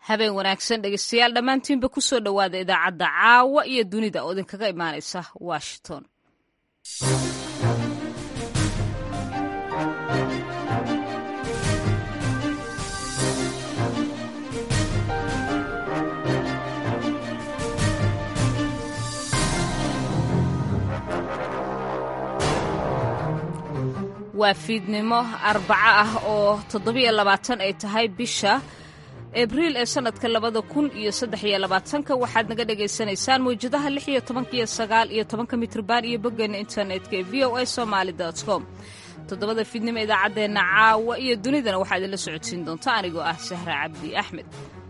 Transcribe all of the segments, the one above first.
habeen wanaagsan dhegeystayaal dhammaantiinba ku soo dhowaada idaacadda caawa iyo dunida oo idinkaga imaanaysa washington waa fiidnimo arbaco ah oo toddobiyo labaatan ay tahay bisha abriil ee sannadka labada kun iyo saddex iyo labaatanka waxaad naga dhagaysanaysaan mawjadaha lix iyo tobanka iyo sagaal iyo tobanka mitrban iyo boggeena internetka ee v o a somaali com toddobada fiidnimo idaacaddeenna caawa iyo dunidana waxaa idinla socodsiin doonta anigoo ah sahra cabdi axmed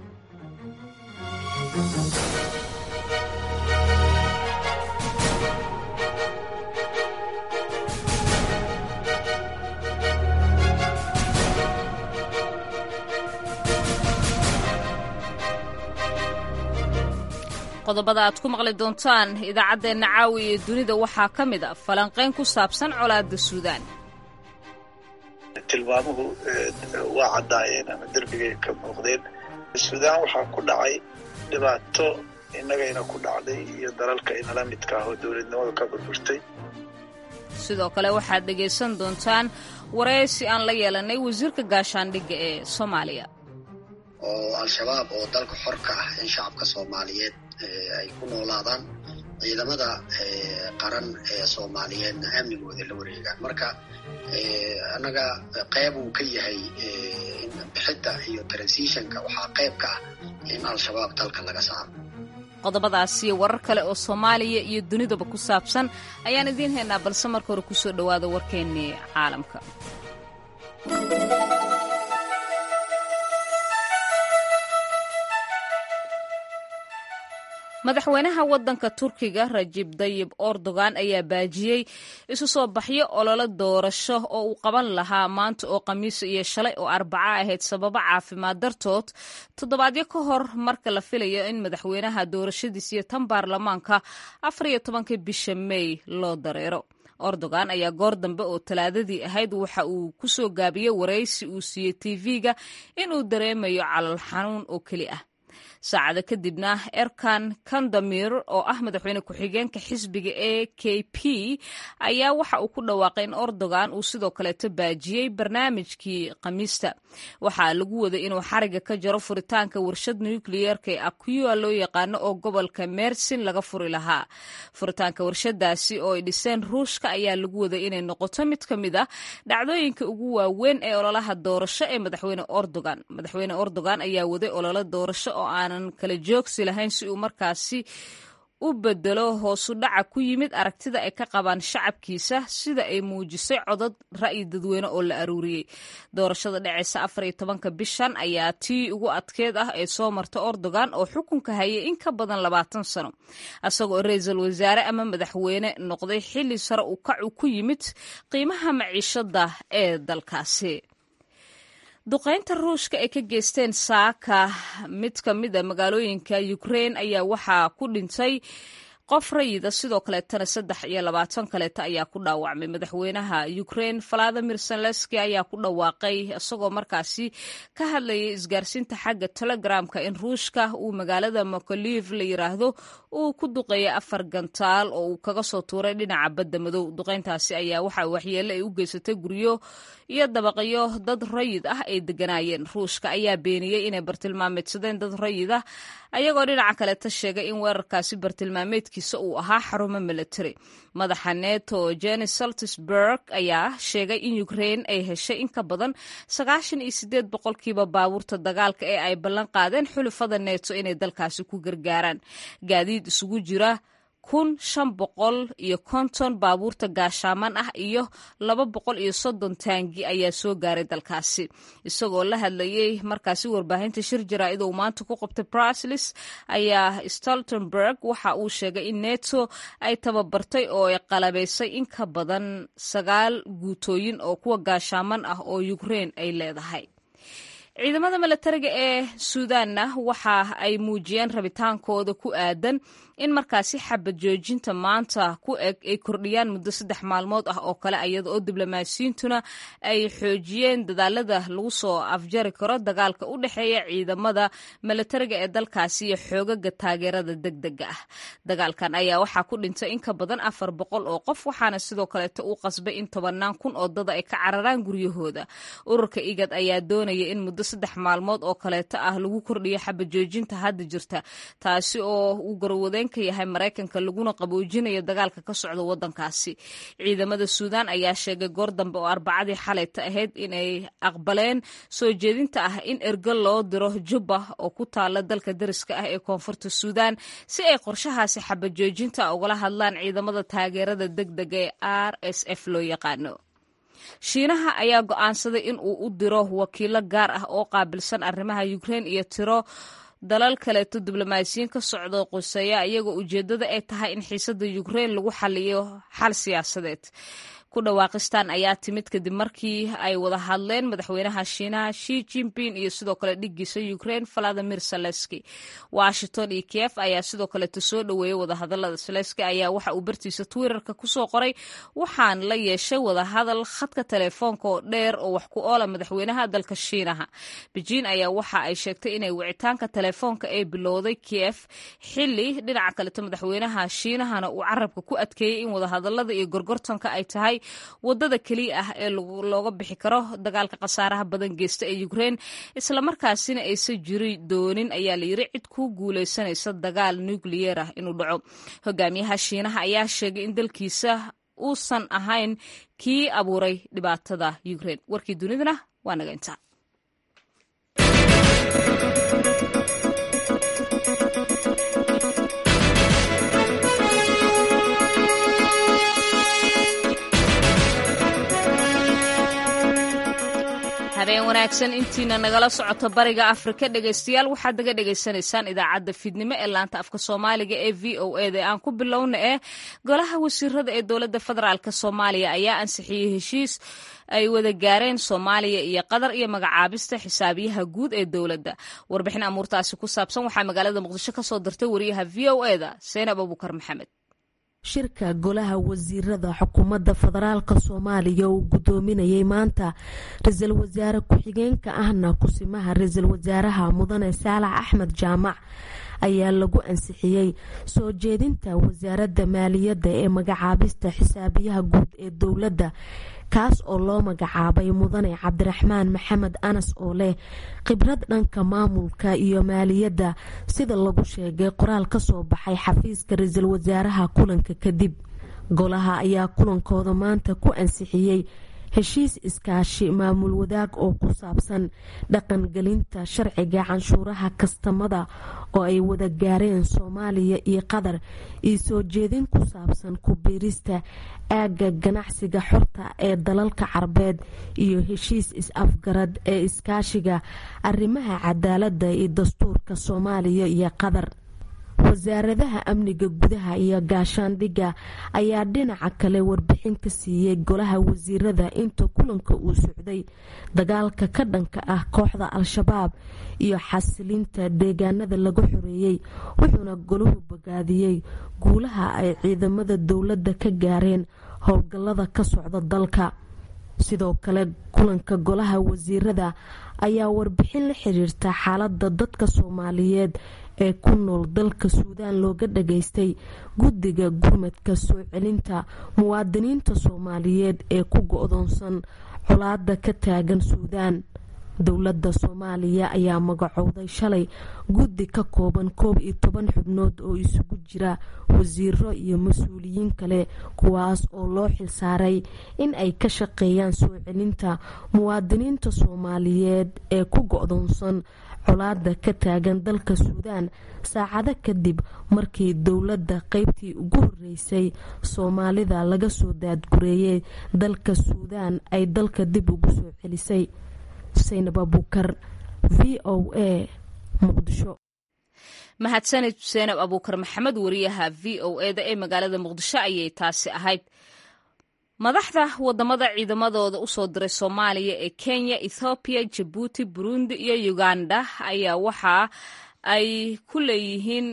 qodobada aad ku maqli doontaan idaacaddeenna caawi iyo dunida waxaa ka mid a falanqayn ku saabsan colaadda suudaan tilmaamuhu waa caddaayeen ama derbigay ka muuqdeen suudaan waxaa ku dhacay dhibaato innagayna ku dhacday iyo dalalka inala midka ah oo dowladnimadu ka burburtay sidoo kale waxaad dhegaysan doontaan waraysi aan la yeelanay wasiirka gaashaandhigga ee soomaaliya oo al-shabaab oo dalka xor ka ah in shacabka soomaaliyeed ay ku noolaadaan ciidamada qaran ee soomaaliyeedna amnigooda la wareegaan marka annaga qayb uu ka yahay bixidda iyo transitionka waxaa qayb ka ah in al-shabaab dalka laga saaro qodobadaasiyo warar kale oo soomaaliya iyo dunidaba ku saabsan ayaan idiin haynaa balse marka hore kusoo dhowaada warkeennii caalamka madaxweynaha waddanka turkiga rajib dayib erdogan ayaa baajiyey isu soo baxyo ololo doorasho oo uu qaban lahaa maanta oo khamiisa iyo shalay oo arbaca ahayd sababo caafimaad dartood toddobaadyo ka hor marka la filayo in madaxweynaha doorashadiis iyo tan baarlamaanka afar iyo tobanka bisha mey loo dareero erdogan ayaa goor dambe oo talaadadii ahayd waxa uu ku soo gaabiyey waraysi uu siiyey tv-ga inuu dareemayo calal xanuun oo keli ah saacado kadibna erkan kandamir oo ah madaxweyne ku-xigeenka xisbiga e k p ayaa waxa uu ku dhawaaqay in erdogan uu sidoo kaleeto baajiyey barnaamijkii khamiista waxaa lagu waday inuu xariga ka jaro furitaanka warshad nukliyeerka ee akua loo yaqaano oo gobolka mersin laga furi lahaa furitaanka warshadaasi oo ay dhiseen ruushka ayaa lagu waday inay noqoto mid ka mid a dhacdooyinka ugu waaweyn ee ololaha doorasho ee madaxweyne erdogan madaxweyne erdogan ayaa waday ololo doorasho oo aan kala joogsi lahayn si uu markaasi u bedelo hoosu dhaca ku yimid aragtida ay ka qabaan shacabkiisa sida ay muujisay codad ra'yi dadweyne oo la aruuriyey doorashada dhacaysa afar iyo tobanka bishan ayaa tii ugu adkeed ah ee soo marta erdogan oo xukunka hayay in ka badan labaatan sano isagoo ra-iisul wasaare ama madaxweyne noqday xilli sare uu kacu ku yimid qiimaha maciishada ee dalkaasi duqaynta ruushka ay ka geysteen saaka mid ka mid a magaalooyinka ukrein ayaa waxaa ku dhintay qof rayida sidoo kaleetana saddex iyo labaatan kaleeta ayaa ku dhaawacmay madaxweynaha ukrein valadimir zelenski ayaa ku dhawaaqay isagoo markaasi ka hadlayay isgaarsiinta xagga telegramka in ruushka uu magaalada mokoliv la yiraahdo uu ku duqeeyay afar gantaal oo uu kaga soo tuuray dhinaca badda madow duqayntaasi ayaa waxa waxyeelle ay u geysatay guryo iyo dabaqyo dad rayid ah ay deganaayeen ruushka ayaa beeniyey inay bartilmaameedsadeen dad rayid ah ayagoo dhinaca kaleta sheegay in weerarkaasi bartilmaameedkiisa uu ahaa xarumo military madaxa neto jenny saltisburg ayaa sheegay in ukrein ay heshay in ka badan sagaashan iyo sideed boqolkiiba baabuurta dagaalka ee ay ballan qaadeen xulufada neto inay dalkaasi ku gargaaraan gaadiid isugu jira kun shan boqol iyo konton baabuurta gaashaaman ah iyo laba boqol iyo soddon taangi ayaa soo gaaray dalkaasi isagoo la hadlayay markaasi warbaahinta shir jaraa'id uu maanta ku qabtay braslis ayaa stoltenberg waxa uu sheegay in neto ay tababartay oo ay qalabaysay in ka badan sagaal guutooyin oo kuwa gaashaaman ah oo ukrein ay leedahay ciidamada milatariga ee suudaanna waxa ay muujiyeen rabitaankooda ku aadan in markaasi xabad joojinta maanta ku eg ay kordhiyaan muddo saddex maalmood ah oo kale iyada oo diblomaasiyiintuna ay xoojiyeen dadaalada lagu soo afjari karo dagaalka u dhexeeya ciidamada milatariga ee dalkaasi iyo xoogaga taageerada degdega ah dagaalkan ayaa waxaa ku dhintay in ka badan afar boqol oo qof waxaana sidoo kaleeto uu qasbay in tobanaan kun oo dada ay ka cararaan guryahooda ururka igad ayaa doonaya in muddo saddex maalmood oo kaleeto ah lagu kordhiyo xabad joojinta hadda jirta taasi oo uu garwadeen ka yahay maraykanka laguna qaboojinayo dagaalka ka socda wadankaasi ciidamada suudaan ayaa sheegay goor dambe oo arbacadii xalayta ahayd inay aqbaleen soo jeedinta ah in ergo loo diro jubba oo ku taala dalka dariska ah ee koonfurta suudaan si ay qorshahaasi xabad joojinta ugala hadlaan ciidamada taageerada degdega ee r s f loo yaqaano shiinaha ayaa go'aansaday in uu u diro wakiilo gaar ah oo qaabilsan arrimaha ukrein iyo tiro dalal kaleeto diblomaasiyiin ka socdo quseeya iyagoo ujeeddada ay tahay in xiisadda ukrein lagu xaliyo xal siyaasadeed ku dhawaaqistan ayaa timid kadib markii ay wada hadleen madaxweynaha shiinaha shi jinping iyo sidoo kale dhigiisa ukrain valadimir saleski washington iyo kiev ayaa sidoo kaleeto soo dhoweeyey wadahadalada saleski ayaa waxa uu bartiisa twitterka kusoo qoray waxaan la yeeshay wadahadal khadka telefoonka oo dheer oo wax ku oola madaxweynaha dalka shiinaha beijing ayaa waxa ay sheegtay inay wicitaanka telefoonka ay bilowday kiev xili dhinaca kaleto madaxweynaha shiinahana uu carabka ku adkeeyey in wadahadalada iyo gorgortanka ay tahay wadada keliya ah ee looga bixi karo dagaalka khasaaraha badan geysta ee ukrein islamarkaasina aysan jiri doonin ayaa layiri cid ku guuleysanaysa dagaal nukliyeer ah inuu dhaco hogaamiyaha shiinaha ayaa sheegay in dalkiisa uusan ahayn kii abuuray dhibaatada ukrein warkii dunidana waa naga intaa habeen wanaagsan intiina nagala socoto bariga afrika dhegaystayaal waxaad naga dhegaysanaysaan idaacadda fiidnimo ee laanta afka soomaaliga ee v o eda aan ku bilowna ee golaha wasiirada ee dowladda federaalk soomaaliya ayaa ansixiyey heshiis ay wada gaareen soomaaliya iyo qatar iyo magacaabista xisaabiyaha guud ee dowladda warbixin amuurtaasi ku saabsan waxaa magaalada muqdisho ka soo dirtay wariyaha v o eda seenab abukar maxamed shirka golaha wasiirada xukuumadda federaalka soomaaliya uu gudoominayay maanta ra-iisul wasaare ku-xigeenka ahna kusimaha ra-iisul wasaaraha mudane saalax axmed jaamac ayaa lagu ansixiyey soo jeedinta wasaaradda maaliyadda ee magacaabista xisaabiyaha guud ee dowladda kaas oo loo magacaabay mudane cabdiraxmaan maxamed anas oo leh khibrad dhanka maamulka iyo maaliyadda sida lagu sheegay qoraal ka soo baxay xafiiska ra-iisul wasaaraha kulanka kadib golaha ayaa kulankooda maanta ku ansixiyey heshiis iskaashi maamul wadaag oo ku saabsan dhaqangelinta sharciga canshuuraha kastamada oo ay wada gaareen soomaaliya iyo qatar iyo soo jeedin ku saabsan ku-biirista aagga ganacsiga xorta ee dalalka carbeed iyo heshiis is-afgarad ee iskaashiga arrimaha cadaaladda iyo dastuurka soomaaliya iyo qatar wasaaradaha amniga gudaha iyo gaashaandhigga ayaa dhinaca kale warbixin ka siiyey golaha wasiirada inta kulanka uu socday dagaalka ka dhanka ah kooxda al-shabaab iyo xasilinta deegaanada laga xoreeyey wuxuuna golahu bogaadiyey guulaha ay ciidamada dowladda ka gaareen howlgallada ka socda dalka sidoo kale kulanka golaha wasiirada ayaa warbixin la xiriirta xaaladda dadka soomaaliyeed ee ku nool dalka suudaan looga dhageystay guddiga gurmadka soo celinta muwaadiniinta soomaaliyeed ee ku go-doonsan colaada ka taagan suudaan dowladda soomaaliya ayaa magacowday shalay guddi ka kooban koob iyo toban xubnood oo isugu jira wasiiro iyo mas-uuliyiin kale kuwaas oo loo xilsaaray in ay ka shaqeeyaan soo celinta muwaadiniinta soomaaliyeed ee ku go-doonsan colaada ka taagan dalka suudaan saacado kadib markii dowladda qeybtii ugu horeysay soomaalida laga soo daadgureeyay dalka suudaan ay dalka dib ugu soo celisay saynab abuukar v o a muqdisho mahadsanid seenab abuukar maxamed wariyaha v o eda ee magaalada muqdisho ayay taasi ahayd madaxda wadamada ciidamadooda usoo diray soomaaliya ee kenya ethoobiya jabuuti burundi iyo uganda ayaa waxa ay ku leeyihiin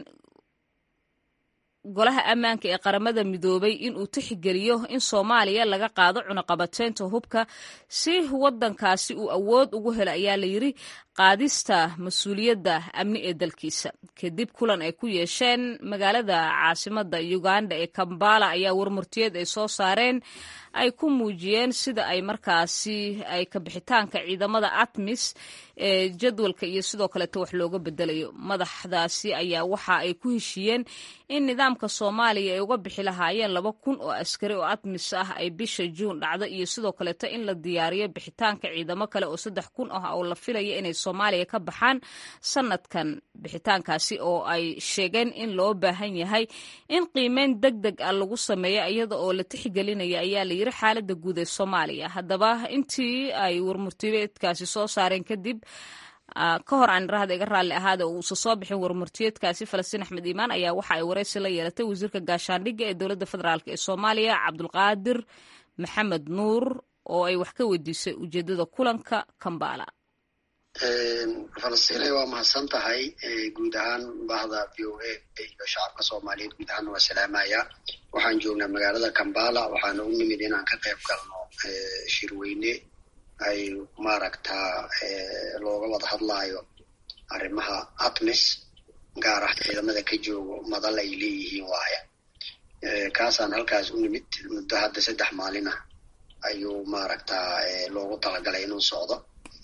golaha ammaanka ee qaramada midoobay inuu tixgeliyo in soomaaliya laga qaado cunaqabateynta hubka si wadankaasi uu awood ugu helo ayaa layidhi qaadista mas-uuliyadda amni ee dalkiisa kadib kulan ay ku yeesheen magaalada caasimada uganda ee kambala ayaa warmurtiyeed ay soo saareen ay ku muujiyeen sida ay markaasi ay kabixitaanka ciidamada atmis ee jadwalka iyo sidoo kaleeta wax looga bedelayo madaxdaasi ayaa waxa ay ku heshiiyeen in nidaamka soomaaliya ay uga bixi lahaayeen laba kun oo askari oo atmis ah ay bisha juun dhacdo iyo sidoo kaleeta in la diyaariyo bixitaanka ciidamo kale oo saddex kun ah oo la filaya inay soomaaliya ka baxaan sanadkan bixitaankaasi oo ay sheegeen in loo baahan yahay in qiimeyn deg deg ah lagu sameeyo iyada oo la tixgelinaya ayaa la yiri xaalada guud ee soomaaliya haddaba intii ay warmurtiyeedkaasi soo saareen kadib ka hor aan irahda iga raalli ahaada oo uusa soo bixin warmurtiyeedkaasi falastiin axmed iimaan ayaa waxa ay wareysi la yeelatay wasiirka gaashaandhigga ee dowladda federaalk ee soomaaliya cabdulqaadir maxamed nuur oo ay wax ka weydiisay ujeedada kulanka kambala falastiin waa mahadsan tahay guud ahaan bahda v o a iyo shacabka soomaaliyeed guud ahaan waa salaamaya waxaan joognaa magaalada kambala waxaana u nimid inaan ka qayb galno shirweyne ay maaragtaa looga wada hadlaayo arrimaha atmis gaar ah ciidamada ka joogo madal ay leeyihiin waaya kaasaan halkaas u nimid muddo hadda saddex maalin ah ayuu maaragtaa loogu talagalay inuu socdo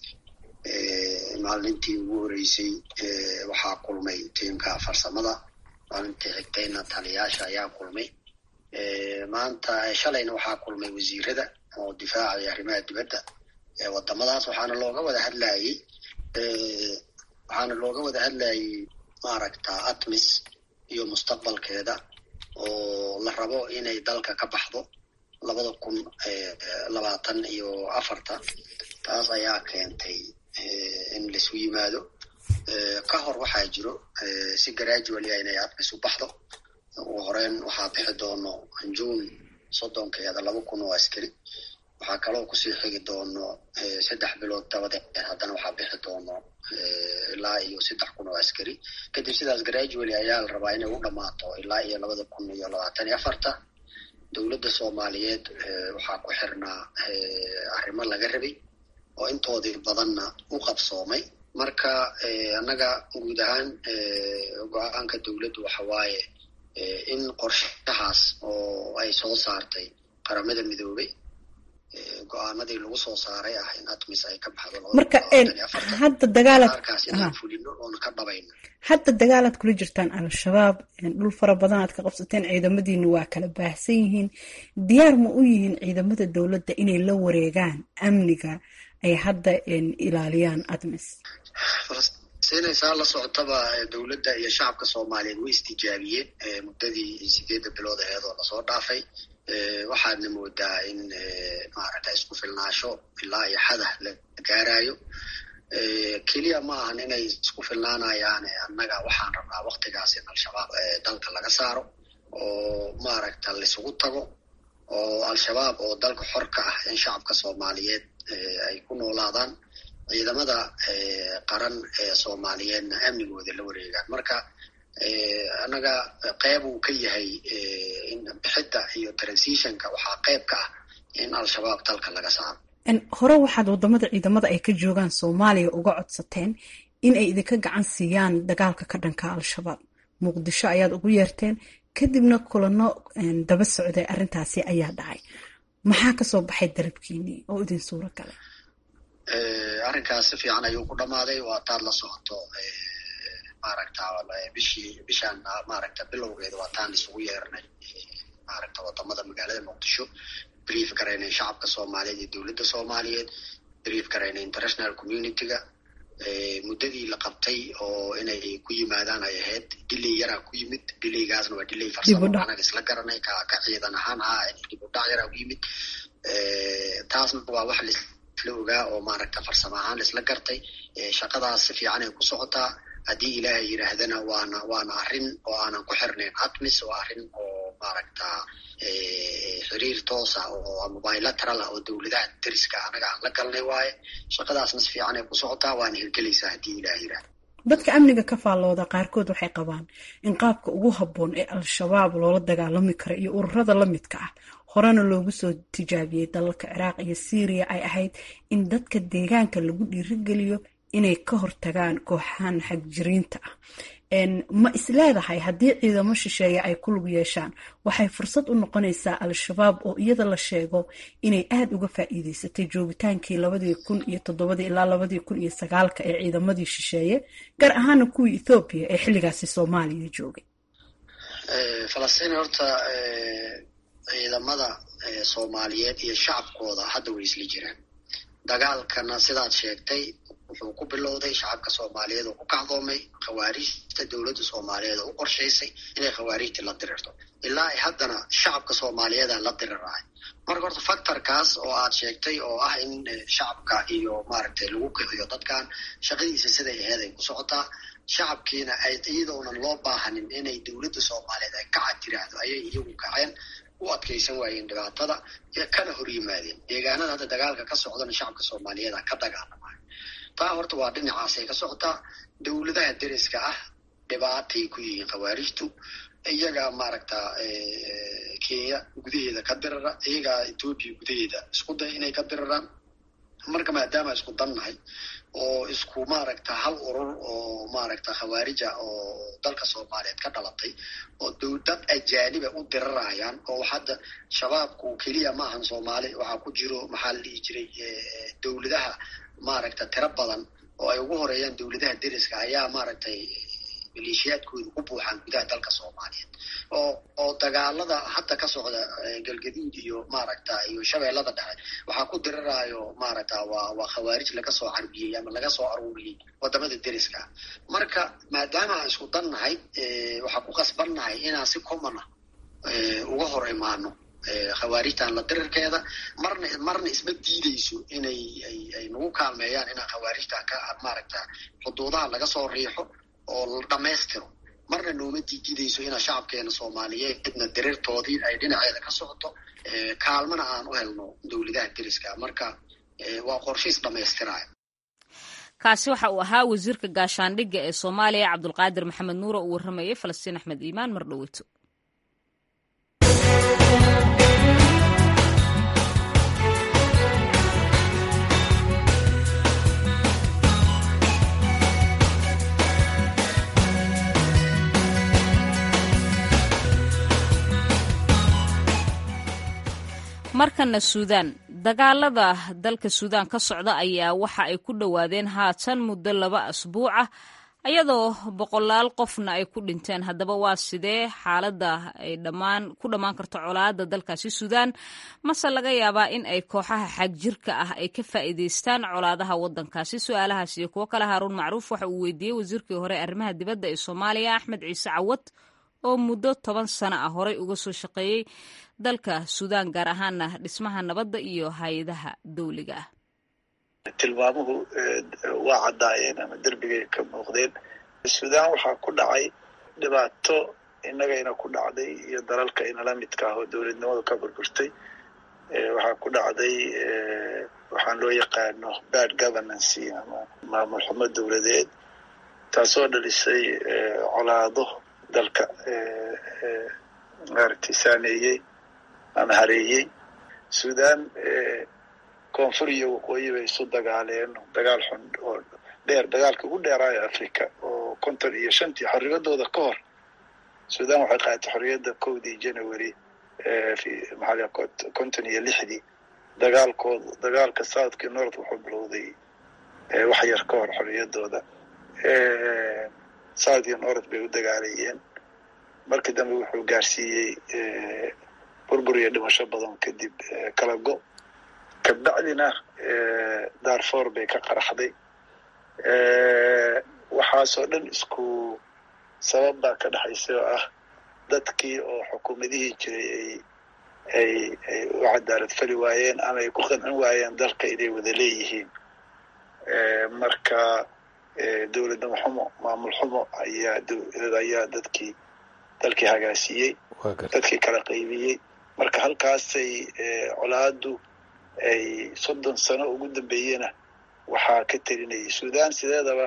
maalintii ugu horeysay waxaa kulmay tiimka farsamada maalintii xigtayna taliyaasha ayaa kulmay maanta shalayna waxaa kulmay wasiirada oo difaaca iyo arrimaha dibadda wadamadaas waxaana looga wada hadlayey waxaana looga wada hadlayey maaragta atmis iyo mustaqbalkeeda oo la rabo inay dalka ka baxdo labada kun labaatan iyo afarta taas ayaa keentay in laisu yimaado ka hor waxaa jiro si gradually inay atmis u baxdo ugu horeyn waxaa bixi doono juun soddonkeeda laba kun oo askari waxaa kaloo kusii xigi doono saddex bilood dabadeed haddana waxaa bixi doono ilaa iyo saddex kun oo askari kadib sidaas gradually ayaa la rabaa inay u dhammaato ilaa iyo labada kun iyo labaatan iyo afarta dowladda soomaaliyeed waxaa ku xirnaa arrimo laga rabay oo intoodii badanna u qabsoomay marka annaga guud ahaan go-aanka dowladdu waxa waaye in qorshahaas oo ay soo saartay qaramada midoobay go-aanadii lagu soo saaray ah in atmis ay ka baxdo marka hadda dagaalaad arkaas inaan fulino oona ka dhabayno hadda dagaalaad kula jirtaan al-shabaab dhul fara badan aad ka qabsateen ciidamadiina waa kala baahsan yihiin diyaar ma u yihiin ciidamada dowladda inay la wareegaan amniga ay hadda ilaaliyaan atmis siinaysaa la socotaba dowladda iyo shacabka soomaaliyeed way istijaabiyeen muddadii sideedda bilood aheed oo lasoo dhaafay waxaadna moodaa in maaragta isku filnaasho ilaa iyo xadah la gaarayo keliya ma ahan inay isku filnaanayaan annaga waxaan rabnaa waktigaas in al-shabaab dalka laga saaro oo maaragta laisugu tago oo al-shabaab oo dalka xor ka ah in shacabka soomaaliyeed ay ku noolaadaan ciidamada qaran ee soomaaliyeedna amnigooda la wareegaan marka annaga qeyb uu ka yahay bixidda iyo transitionka waxaa qeyb ka ah in al-shabaab dalka laga saaro hore waxaad wadamada ciidamada ay ka joogaan soomaaliya uga codsateen in ay idinka gacan siiyaan dagaalka ka dhanka al-shabaab muqdisho ayaad ugu yeerteen kadibna kulano daba socday arrintaasi ayaa dhacay maxaa kasoo baxay darabkiinii oo idin suuro galay arrinkaas si fiican ayuu ku dhammaaday waa taad la socoto maaragta bishii bishaan maaragta bilowgeeda waa taan isugu yeernay maaragta wadamada magaalada muqdisho brief garaynay shacabka soomaaliyeed iyo dowladda soomaaliyeed brief garaynay international community-ga muddadii la qabtay oo inay ku yimaadaan ay ahayd dilay yaraa ku yimid dilaygaasna waa dilay farsamo anaga isla garanay ka ka ciidan ahaan ah dib u dhac yaraa ku yimid taasna waa wax laisla ogaa oo maaragta farsamo ahaan laisla gartay shaqadaas si fiican ay ku socotaa haddii ilaahay yidhaahdana waana waana arrin oo aanan ku xirnayn atmis waa arrin oo maaragta xiriir toosa oo bilateral ah oo dowladaha dariska anaga aan la galnay waaye shaqadaasna si fiican ay ku socotaa waana hirgelaysaa haddii ilaah yiraahdo dadka amniga ka faallooda qaarkood waxay qabaan in qaabka ugu habboon ee al-shabaab loola dagaalami karo iyo ururada la midka ah horena loogu soo tijaabiyey dalalka ciraaq iyo syriya ay ahayd in dadka deegaanka lagu dhiirigeliyo inay ka hortagaan kooxahan xagjiriinta ah ma isleedahay haddii ciidamo shisheeye ay ku lug yeeshaan waxay fursad u noqonaysaa al-shabaab oo iyada la sheego inay aada uga faa'iideysatay joogitaankii labadii kun iyo toddobadii ilaa labadii kun iyo sagaalka ee ciidamadii shisheeye gaar ahaana kuwii ethoobiya ee xilligaasi soomaaliya joogay falastiin horta ciidamada soomaaliyeed iyo shacabkooda hadda way isla jiraan dagaalkana sidaad sheegtay wuxuu ku bilowday shacabka soomaaliyeed oo ku kacdoomay khawaarijta dowladda soomaaliyeed oo u qorshaysay inay khawaarijta la dirirto ilaa ay haddana shacabka soomaaliyeeda la dirirahay marka horta factorkaas oo aad sheegtay oo ah in shacabka iyo maaragtay lagu kiciyo dadkan shaqadiisa siday aheyd ay ku socotaa shacabkiina ay iyadoonan loo baahanin inay dowladda soomaaliyeed ay kaca tiraahdo ayay iyagu kaceen u adkaysan waayeen dhibaatada ee kana hor yimaadeen deegaanada hadda dagaalka ka socdana shacabka soomaaliyeeda ka dagaalamayo taa horta waa dhinacaasay ka socotaa dowladaha deriska ah dhibaatay ku yihiin khawaarijtu iyagaa maaragta kenya gudaheeda ka dirara iyagaa etoobiya gudaheeda isku day inay ka diraraan marka maadaama isku dannahay oo isku maaragta hal urur oo maaragta khawaarija oo dalka soomaaliyeed ka dhalatay oo dowdad ajaaniba u dirarayaan oo hadda shabaabku keliya ma ahan soomaali waxaa ku jiro maxaa la dhihi jiray dowladaha maaragta tiro badan oo ay ugu horeeyaan dowladaha deriska ayaa maaragtay maleeshiyaadkooda ku buuxaan gudaha dalka soomaaliyeed oo oo dagaalada hadda ka socda galgaduud iyo maaragta iyo shabeellada dhexe waxaa ku diriraayo maaragta waa waa khawaarij laga soo carbiyey ama laga soo aruuriyey wadamada deriska marka maadaama aan isku dannahay waxaa ku qasbannahay inaan si commona uga hor imaano khawaarijtan la dirirkeeda marna marna isma diideyso inay ay ay nagu kaalmeeyaan inaan khawaarijtan ka maaragta xuduudaha laga soo riixo oo la dhammaystiro marna nooma diidideyso inaa shacabkeena soomaaliyeedna diriirtoodii ay dhinaceeda ka socoto kaalmana aan u helno dowladaha deriska marka waa qorshiis dhammaystiraya kaasi waxa uu ahaa wasiirka gaashaandhigga ee soomaaliya cabdulqaadir maxamed nuure uu warramayay falastiin axmed iimaan mar dhoweyto markana suudaan dagaalada dalka suudaan ka socda ayaa waxa ay ku dhowaadeen haatan muddo laba asbuuc ah iyadoo boqolaal qofna ay ku dhinteen haddaba waa sidee xaaladda ay dhammaan ku dhammaan karto colaadda dalkaasi suudaan mase laga yaabaa in ay kooxaha xagjirka ah ay ka faa'iidaystaan colaadaha waddankaasi su-aalahaas iyo kuwo kale haaruun macruuf waxa uu weydiiyey wasiirkii hore arrimaha dibadda ee soomaaliya axmed ciise cawad oo muddo toban sano ah horey uga soo shaqeeyey dalka suudaan gaar ahaana dhismaha nabadda iyo hay-adaha dawliga ah tilmaamuhu waa caddaayeen ama derbigay ka muuqdeen suudaan waxaa ku dhacay dhibaato innagayna ku dhacday iyo dalalka inala midka ah oo dowladnimadu ka burburtay waxaa ku dhacday waxaan loo yaqaano bad governancy ama maamul xumo dowladeed taasoo dhalisay colaado dalka maaragtay saameeyey ama hareeyey suudaan koonfur iyo waqooyi bay isu dagaaleen dagaal xun oo dheer dagaalka ugu dheeraayo africa oo konton iyo shantii xorriyadooda ka hor suudaan waxay qaadatay xorriyadda kowdii january maxaa konton iyo lixdii dagaalkooda dagaalka southkii north wuxuu bilowday wax yar ka hor xorriyadooda south iyo north bay u dagaalayeen markii dambe wuxuu gaarsiiyey burbur iyo dhimasho badan kadib kala go kabacdina darfor bay ka qaraxday waxaasoo dhan isku sabab baa ka dhexaysa oo ah dadkii oo xukuumadihii jiray ay ay u cadaalad fali waayeen ama ay ku qancin waayeen dalka inay wada leeyihiin marka dowladnimo xumo maamul xumo ayaa ayaa dadkii dalkii hagaasiyey dadkii kala qaybiyey marka halkaasay colaadu ay soddon sano ugu dambeeyena waxaa ka telinayay sudan sideedaba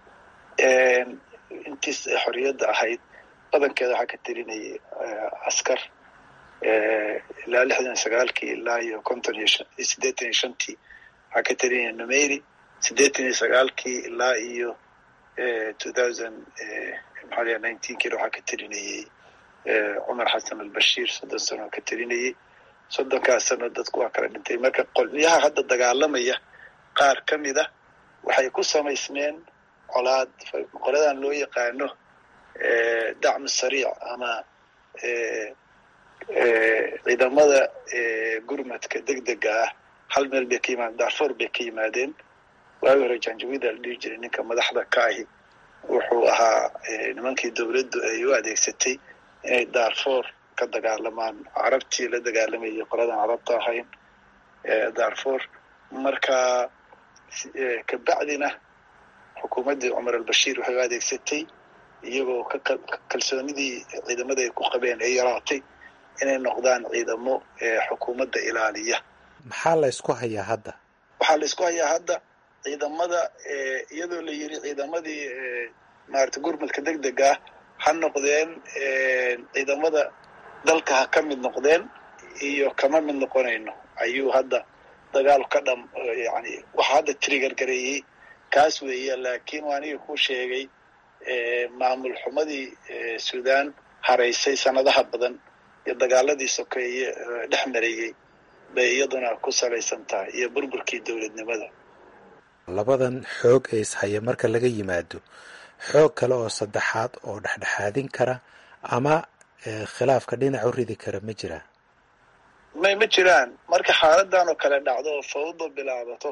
intiis xorriyadda ahayd badankeeda waxaa ka telinayay askar ilaa lixdan iyo sagaalkii ilaa iyo konton iyo siddeetan iyo shantii waxaa ka telinaya numeri siddeetan iyo sagaalkii ilaa iyo two thousand maxaa laya nineteenkiina waxaa ka telinayay cumar xasan albashiir soddon sano ka telinayay soddonkaas sano dadku waa kala dhintay marka qolyaha hadda dagaalamaya qaar ka mid a waxay ku samaysmeen colaad qoladan loo yaqaano dacmu sariic ama ciidamada gurmadka degdega ah hal meel bay ka yimaadeen darfor bay ka yimaadeen waagi hore janjawida la dhihi jiray ninka madaxda ka ahi wuxuu ahaa nimankii dowladdu ay u adeegsatay inay darfor ka dagaalamaan carabtii la dagaalamayay qoladan carabta ahayn darfor marka kabacdina xukuumaddii cumar albashiir waxay u adeegsatay iyagoo kalsoonidii ciidamada ay ku qabeen ay yaraatay inay noqdaan ciidamo xukuumadda ilaaliya maxaa la ysku hayaa hadda waxaa la isku hayaa hadda ciidamada iyadoo la yiri ciidamadii maarata gurmadka degdega ah ha noqdeen ciidamada dalka ha ka mid noqdeen iyo kama mid noqonayno ayuu hadda dagaal ka dham yani waxa hadda trigger gareeyey kaas weeye laakiin waa aniga ku sheegay maamul xumadii sudan haraysay sanadaha badan iyo dagaaladii sokeeye dhex marayey bay iyaduna ku salaysan tahay iyo burburkii dowladnimada labadan xoog ee ishaya marka laga yimaado xoog kale oo saddexaad oo dhexdhexaadin kara ama khilaafka dhinac u ridi kara ma jiraa may ma jiraan marka xaaladan oo kale dhacdo oo fawdo bilaabato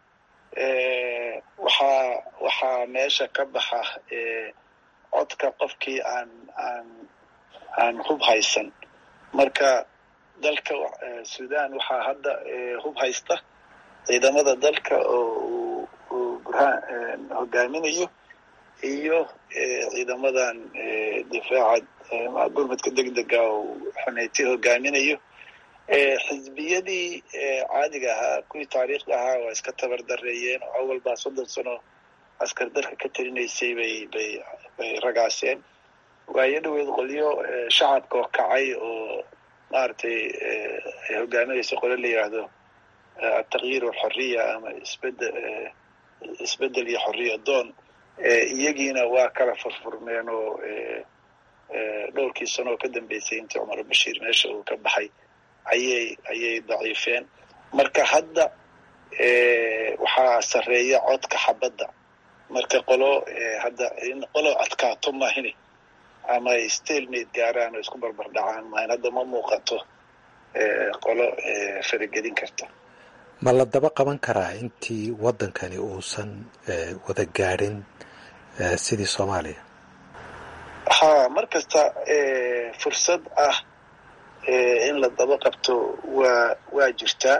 waxaa waxaa meesha ka baxa codka qofkii aan aan aan hub haysan marka dalka sudan waxaa hadda hub haysta ciidamada dalka oo uu burhaan hogaaminayo iyo ciidamadan difaaca gurmadka degdega oo xuneyti hogaaminayo xisbiyadii caadiga ahaa kuwii taariikhda ahaa waa iska tabar dareeyeen oo awal baa soddon sano askar dalka ka talinaysay bay bay bay ragaaseen waayo dhaweed qolyo shacabka oo kacay oo maaragtay ay hogaaminayso qole la yidhaahdo ataqyiir walxoriya ama isbedel isbedel iyo xoriya doon iyagiina waa kala furfurmeen oo dhowrkii sano oo ka dambeysay intii cumar bashiir meesha uu ka baxay ayay ayay daciifeen marka hadda waxaa sarreeya codka xabadda marka qolo hadda in qolo adkaato mahini ama ay stalmate gaaraan oo isku barbar dhacaan mahin hadda ma muuqato qolo faragelin karta ma la daba qaban karaa intii waddankani uusan wada gaadhin sidii soomaaliya ha mar kasta fursad ah in la daba qabto waa waa jirtaa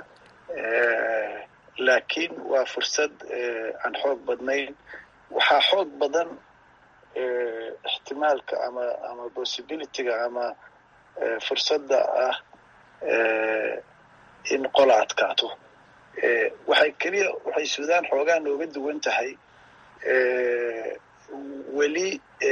laakiin waa fursad aan xoog badnayn waxaa xoog badan ixtimaalka ama ama possibilityga ama fursadda ah in qola adkaato waxay keliya waxay sudan xoogaa nooga duwan tahay weli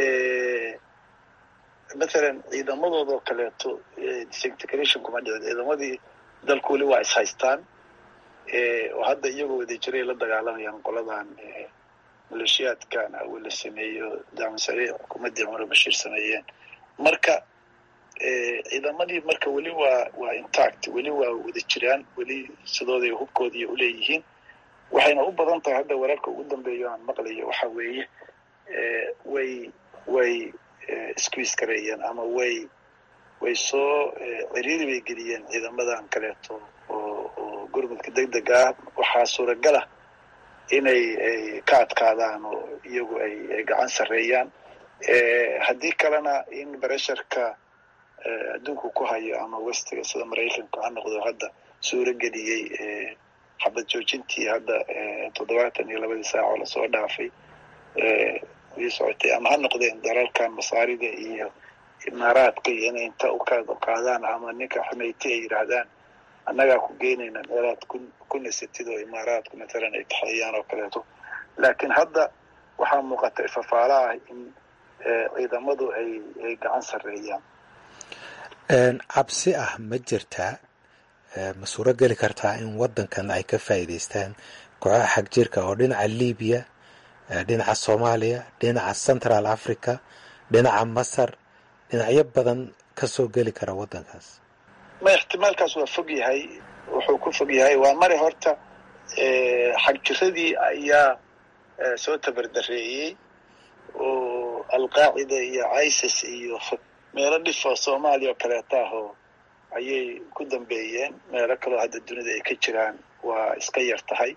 mathalan ciidamadooda oo kaleeto disintegration kuma dhicin ciidamadii dalku weli waa is haystaan oo hadda iyagoo wada jiray la dagaalamayaan qoladan maleeshiyaadkan awel la sameeyo damasare xukuumaddii cumar bashiir sameeyeen marka ciidamadii marka weli waa waa intact weli waa wada jiraan weli sidooday hubkoodii uleeyihiin waxayna u badan tahay hadda wararka ugu dambeeyo aan maqlayo waxa weeye way way squeeze gareeyeen ama way way soo ciriiri bay geliyeen ciidamadan kaleeto oo oo gurmudka degdega ah waxaa suuragala inay ay ka adkaadaan oo iyagu ay ay gacan sarreeyaan haddii kalena in bresharka adduunku ku hayo ama westiga sida maraykanka ha noqdo hadda suuro geliyey xabad joojintii hadda toddobaatan iyo labadii saac oo lasoo dhaafay ii socotay ama ha noqdeen dalalkan masaarida iyo imaaraadka iyo inay inta ukaad qaadaan ama ninka xumeyti ay yidhaahdaan annagaa ku geynayna meelaad ku ku nisatid oo imaaraadku matalan ay taxeeyaan oo kaleeto laakiin hadda waxaa muuqata ifafaala ah in ciidamadu ay ay gacan sarreeyaan cabsi ah ma jirtaa ma suuro geli kartaa in waddankan ay ka faa'iidaystaan kooxaha xag jirka oo dhinaca libiya dhinaca soomaaliya dhinaca central africa dhinaca masar dhinacyo badan ka soo geli kara waddankaas ma ixtimaalkaas waa fog yahay wuxuu ku fog yahay waa mari horta xagjiradii ayaa soo tabardareeyey oo alqaacida iyo isis iyo meelo dhifo soomaaliya oo kaleeta ahoo ayay ku dambeeyeen meelo kaloo hadda dunida ay ka jiraan waa iska yar tahay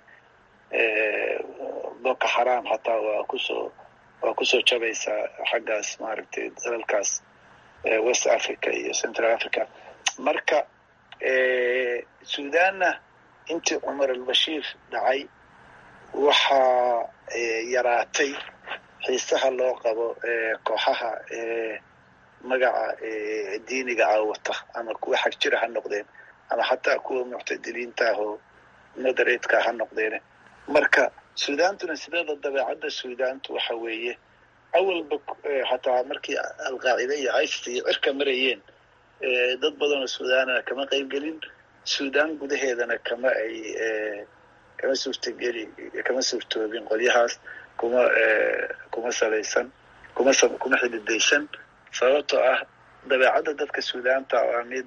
boko xaraam hataa waa kusoo waa kusoo jabaysaa xaggaas maaragtay dalalkaas west africa iyo central africa marka sudanna intii cumar albashiir dhacay waxaa yaraatay xiisaha loo qabo kooxaha magaca diiniga aawata ama kuwa xag jira ha noqdeen ama xataa kuwa muctadiliinta ah oo moderatka ha noqdeen marka sudaantuna sideeda dabeecadda sudaantu waxa weeye awalba hataa markii alqaacida iyo isis iyo cirka marayeen dad badanoo sudaanana kama qaybgelin sudan gudaheedana kama ay kama suurtageli kama suurtoobin qolyahaas kuma kuma salaysan kuma kuma xididaysan sababtoo ah dabeecadda dadka sudaanta waa mid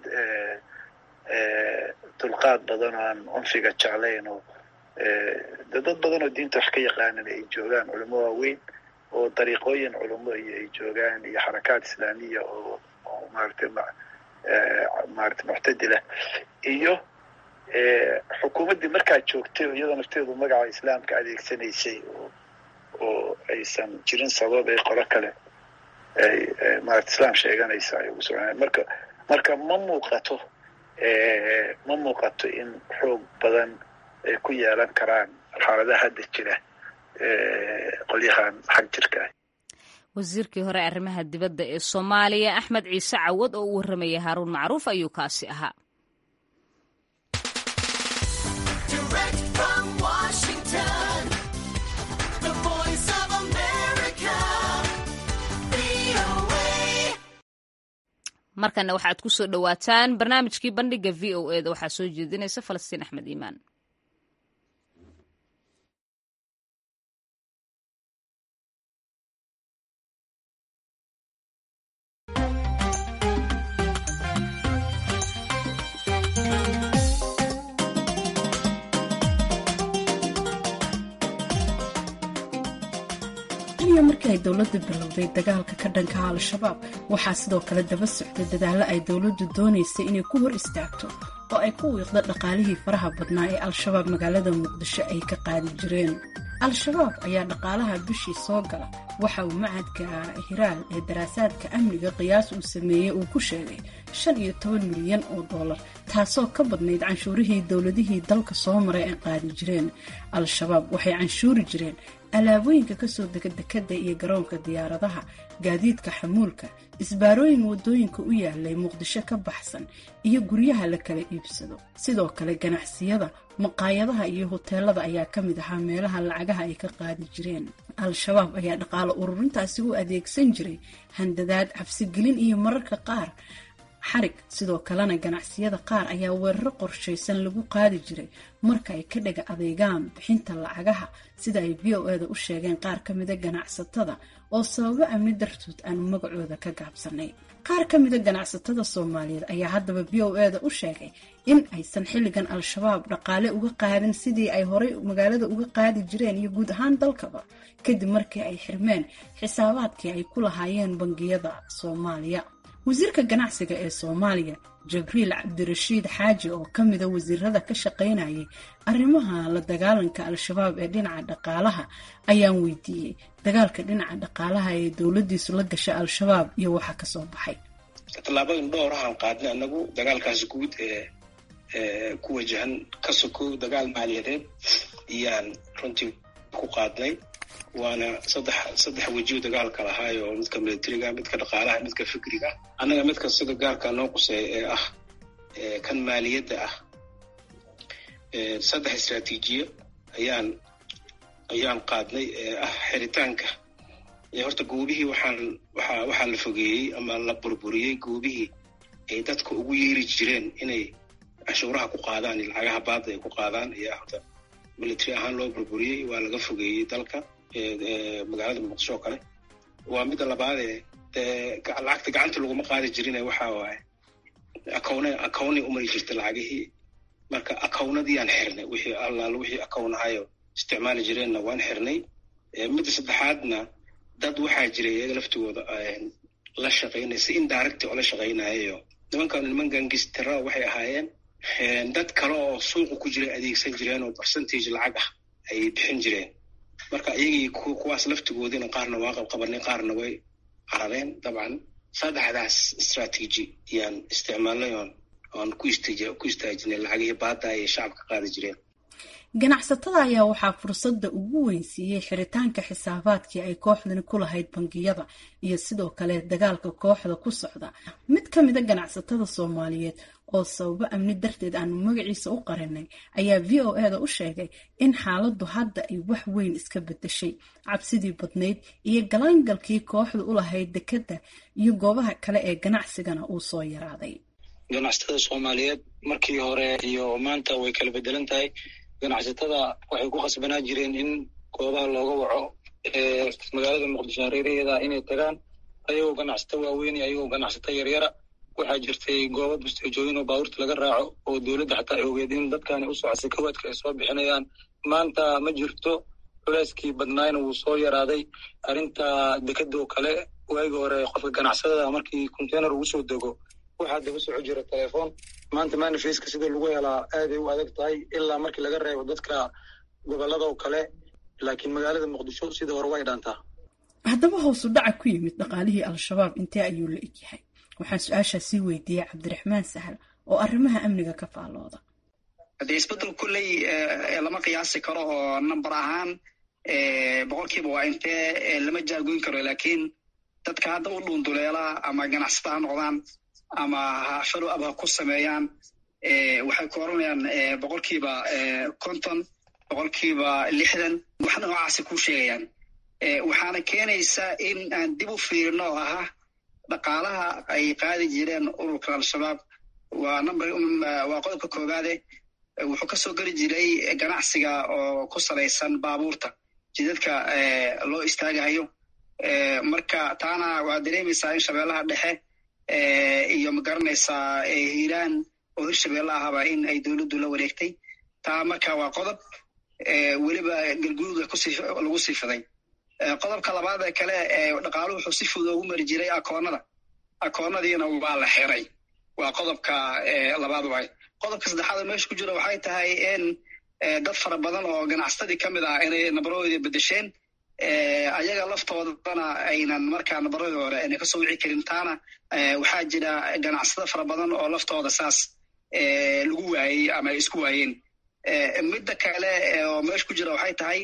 dulqaad badan oo aan cunfiga jeclayn oo de dad badan oo diinta wax ka yaqaanan ay joogaan culimo waaweyn oo dariiqooyin culimo iyo ay joogaan iyo xarakaad islaamiya oo oo maaragtay maaragtay muctadilah iyo xukuumaddii markaa joogtay iyadoo nafteedu magaca islaamka adeegsanaysay oo oo aysan jirin sabab ay qolo kale ay maarata islaam sheeganaysa ay ugu socnaan marka marka ma muuqato ma muuqato in xoog badan ay ku yeelan karaan xaaladaha hadda jira qolyahan xag jirka ah wasiirkii hore arrimaha dibadda ee soomaaliya axmed ciise cawad oo u warramaya haaruun macruuf ayuu kaasi ahaa markana waxaad ku soo dhowaataan barnaamijkii bandhiga v o e da waxaa soo jeedinaysa falastiin axmed iimaan markii ay dowladdu bilowday dagaalka ka dhanka al-shabaab waxaa sidoo kale daba socday dadaallo ay dowladdu doonaysay inay ku hor istaagto oo ay ku wiiqdo dhaqaalihii faraha badnaa ee al-shabaab magaalada muqdisho ay ka qaadi jireen al-shabaab ayaa dhaqaalaha bishii soo gala waxa uu macadka hiraal ee daraasaadka amniga qiyaas uu sameeyey uu ku sheegay shan iyo toban milyan oo dollar taasoo ka badnayd canshuurihii dowladihii dalka soo maray ay qaadi jireen al-shabaab waxay canshuuri jireen alaabooyinka kasoo dega dekada iyo garoonka diyaaradaha gaadiidka xamuulka isbaarooyin wadooyinka u yaalay muqdisho ka baxsan iyo guryaha la kala iibsado sidoo kale ganacsiyada maqaayadaha iyo hoteelada ayaa ka mid ahaa meelaha lacagaha ay ka qaadi jireen al-shabaab ayaa dhaqaale ururintaasi u adeegsan jiray handadaad cabsigelin iyo mararka qaar xarig sidoo kalena ganacsiyada qaar ayaa weeraro qorshaysan lagu qaadi jiray marka ay ka dhaga adeegaan bixinta lacagaha sida ay v o eda u sheegeen qaar ka mida ganacsatada oo sababo amni dartood aanu magacooda ka gaabsanay qaar ka mida ganacsatada soomaaliyeed ayaa haddaba v o eda u sheegay in aysan xilligan al-shabaab dhaqaale uga qaadin sidii ay horey magaalada uga qaadi jireen iyo guud ahaan dalkaba kadib markii ay xirmeen xisaabaadkii ay ku lahaayeen bangiyada soomaaliya wasiirka ganacsiga ee soomaaliya jabriil cabdirashiid xaaji oo ka mida wasiirada ka shaqaynayay arrimaha la dagaalanka al-shabaab ee dhinaca dhaqaalaha ayaan weydiiyey dagaalka dhinaca dhaqaalaha ee dowladiisu la gasha al-shabaab iyo waxa kasoo baxay tallaabooyin dhowrahaan qaadnay anagu dagaalkaas guud ee ku wajahan ka sokow dagaal maaliyadeed iyaan runtii ku qaadnay waana saddex saddex wejiyo dagaalka lahaayo midka militariga midka dhaqaalaha midka fikriga annaga midka sida gaarka noo quseeya ee ah kan maaliyadda ah saddex istraatiijiyo ayaan ayaan qaadnay ee ah xiritaanka horta goobihii waxaan waxaa waxaa la fogeeyey ama la burburiyey goobihii ay dadka ugu yeeri jireen inay canshuuraha ku qaadaan iyo lacagaha baadda ay ku qaadaan ayaa horta military ahaan loo burburiyey waa laga fogeeyey dalka magaalada muqdisho oo kale waa midda labaadee dee lacagta gacanta laguma qaadi jirine waxa waaye akawne akawnay umari jirtay lacagihii marka akawnadiyaan xirnay wixii allaala wixii akawnahayo isticmaali jireenna waan xirnay midda saddexaadna dad waxaa jiray iyaga laftigooda la shaqaynaya si indirect oo la shaqaynayayo nimankan niman gangistara waxay ahaayeen dad kale oo suuqa ku jiray adeegsan jireen oo percentage lacag ah ayay bixin jireen marka iyagii kuwaas laftigoodina qaarna waa qabqabanay qaarna way carareen dabcan saddexdaas strategy ayaan isticmaalnay oon oon ku ku istaajinay lacagihii baadda ayay shacabka qaadi jireen ganacsatada ayaa waxaa fursadda ugu weyn siiyey xiritaanka xisaabaadkii ay kooxdani ku lahayd bangiyada iyo sidoo kale dagaalka kooxda ku socda mid ka mida ganacsatada soomaaliyeed oo sababo amni darteed aanu magaciisa u qarinay ayaa v o e da u sheegay in xaaladdu hadda ay wax weyn iska bedeshay cabsidii badnayd iyo galaangalkii kooxda u lahayd dekedda iyo goobaha kale ee ganacsigana uu soo yaraaday ganacsatada soomaaliyeed markii hore iyo maanta way kala bedelan tahay ganacsatada waxay ku khasbanaa jireen in goobaha looga waco magaalada muqdisho hareeraheeda inay tagaan ayagoo ganacsato waaweyn ayagoo ganacsato yaryara waxaa jirtay goobo busteejooyin oo baabuurta laga raaco oo dowladda xataa ay ogeed in dadkani u socodsa kawaadka ay soo bixinayaan maanta ma jirto culeyskii badnaayna wuu soo yaraaday arrinta dekedoo kale waagii hore qofka ganacsadada markii containar ugu soo dego waxaa daba soco jira telefoon maanta manifeska sida lagu helaa aaday u adag tahay ilaa markii laga reebo dadka gobolada oo kale laakiin magaalada muqdisho sida hore way dhaantaa haddaba hoosu dhaca ku yimid dhaqaalihii al-shabaab intee ayuu la egyahay waxaan su-aashaa sii weydiiyey cabdiraxmaan sahal oo arrimaha amniga ka faallooda haddee isbeddel kulley lama qiyaasi karo oo number ahaan boqolkiiba waa intee lama jaagoyn karo laakiin dadka hadda u dhuunduleela ama ganacsata ha noqdaan ama follow up ha ku sameeyaan waxay ku oranayaan boqolkiiba konton boqolkiiba lixdan wax noocaasi ku sheegayaan waxaana keenaysa in aan dib u fiirino oo ahaa dhaqaalaha ay qaadi jireen ururka al-shabaab waa number waa qodobka koowaade wuxuu kasoo geli jiray ganacsiga oo ku salaysan baabuurta jidadka loo istaagahayo marka taana waa dareemaysaa in shabeellaha dhexe iyo magaranaysaa hiiraan oo hirshabeelle ahaba in ay dowladdu la wareegtay taa marka waa qodob weliba galgududa kusii lagu sii fiday qodobka labaad ee kale dhaqaaluhu wuxuu si fudud ugu mari jiray akoonada akoonadiina waa la xiray waa qodobka labaad waay qodobka saddexaad oo meesha ku jira waxay tahay in dad fara badan oo ganacsatadii ka mid ah inay nabaroodii bedesheen ayaga laftoodana aynan markaa nabaradii hore ayna kasoo wici karin taana waxaa jira ganacsado fara badan oo laftooda saas lagu waayey ama ay isku waayeen midda kale oo meesha ku jira waxay tahay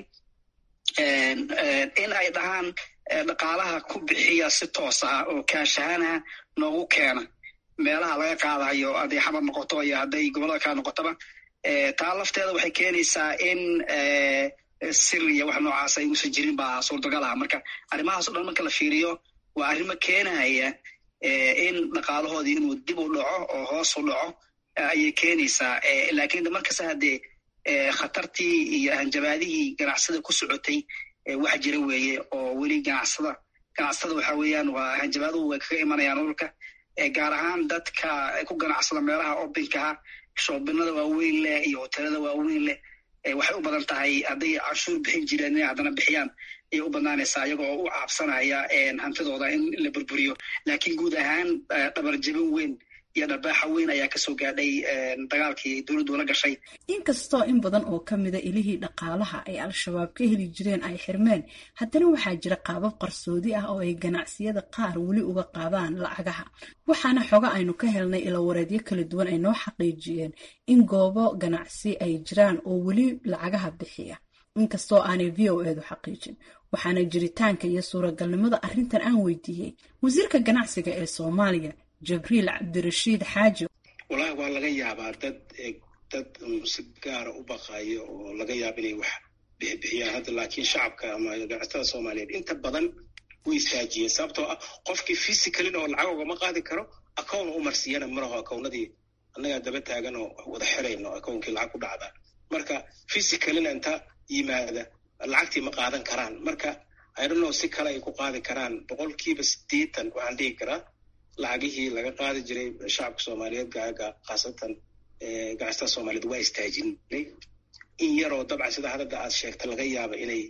in ay dhahaan dhaqaalaha ku bixiya si toos ah oo kaashahanaha noogu keena meelaha laga qaadayo hadday xamar noqoto iyo hadday gobollada kale noqotoba taa lafteeda waxay keenaysaa in sir iyo wax noocaas ay uusan jirin baa suurtagal ah marka arrimahaas o dhan marka la fiiriyo waa arrimo keenaya in dhaqaalahoodii inuu dib u dhaco oo hoos u dhaco ayay keenaysaa laakiin markasta haddee khatartii iyo hanjabaadihii ganacsada ku socotay wax jira weeye oo weli ganacsada ganacsada waxa weeyaan waa hanjabaaduhu way kaga imanayaan ururka gaar ahaan dadka ku ganacsada meelaha obinkaha shoobinada waaweyn leh iyo hotelada waaweyn leh waxay u badan tahay hadday canshuur bixin jireen inay haddana bixiyaan ayay u badnaanaysaa iyaga oo u caabsanaya hantidooda in la burburiyo laakiin guud ahaan dhabarjabin weyn iyo dharbaaxa weyn ayaa kasoo gaadhay dagaalkii dowladdu la gashay inkastoo in badan oo ka mida ilihii dhaqaalaha ay al-shabaab ka heli jireen ay xirmeen haddana waxaa jira qaabab qarsoodi ah oo ay ganacsiyada qaar weli uga qaadaan lacagaha waxaana xoga aynu ka helnay ilawareedyo kala duwan ay noo xaqiijiyeen in goobo ganacsi ay jiraan oo weli lacagaha bixiya inkastoo aanay v o edu xaqiijin waxaana jiritaanka iyo suuragalnimada arrintan aan weydiiyey wasiirka ganacsiga ee soomaaliya jabriil cabdirashiid xaaji walahi waa laga yaabaa dad dad si gaara u baqaayo oo laga yaaba inay wax bixibixiyaan hadda laakiin shacabka ama ganacsatada soomaaliyeed inta badan way istaajiyeen sababtoo ah qofkii physicalin oo lacag ogama qaadi karo account u marsiiyana malaho accownadii annagaa daba taagan oo wada xirayno accounkii lacag ku dhacdaa marka physicalina inta yimaada lacagtii ma qaadan karaan marka idonno si kale ay ku qaadi karaan boqolkiiba siddeetan waxaan dhihi karaa lacagihii laga qaadi jiray shacabka soomaaliyeed gaaga khaasatan ganacsatada soomaaliyeed waa istaajinay in yaroo dabcan sida hadada aad sheegta laga yaaba inay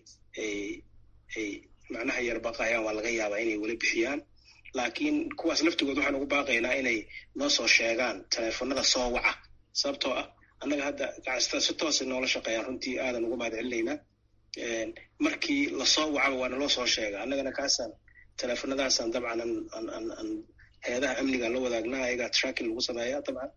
ay macnaha yar baqayaan waa laga yaabaa inay weli bixiyaan laakiin kuwaas laftigood waxaan ugu baaqaynaa inay noo soo sheegaan teleefonada soo waca sababtoo ah annaga hadda ganacsatada si toosay noola shaqeeyaan runtii aadan ugu mahad celinaynaa markii lasoo wacaba waana loo soo sheega annagana kaasaan teleefonadaasaan dabcan aan heedaha amniga la wadaagnaa ayagaa tracking lagu sameeya dabcan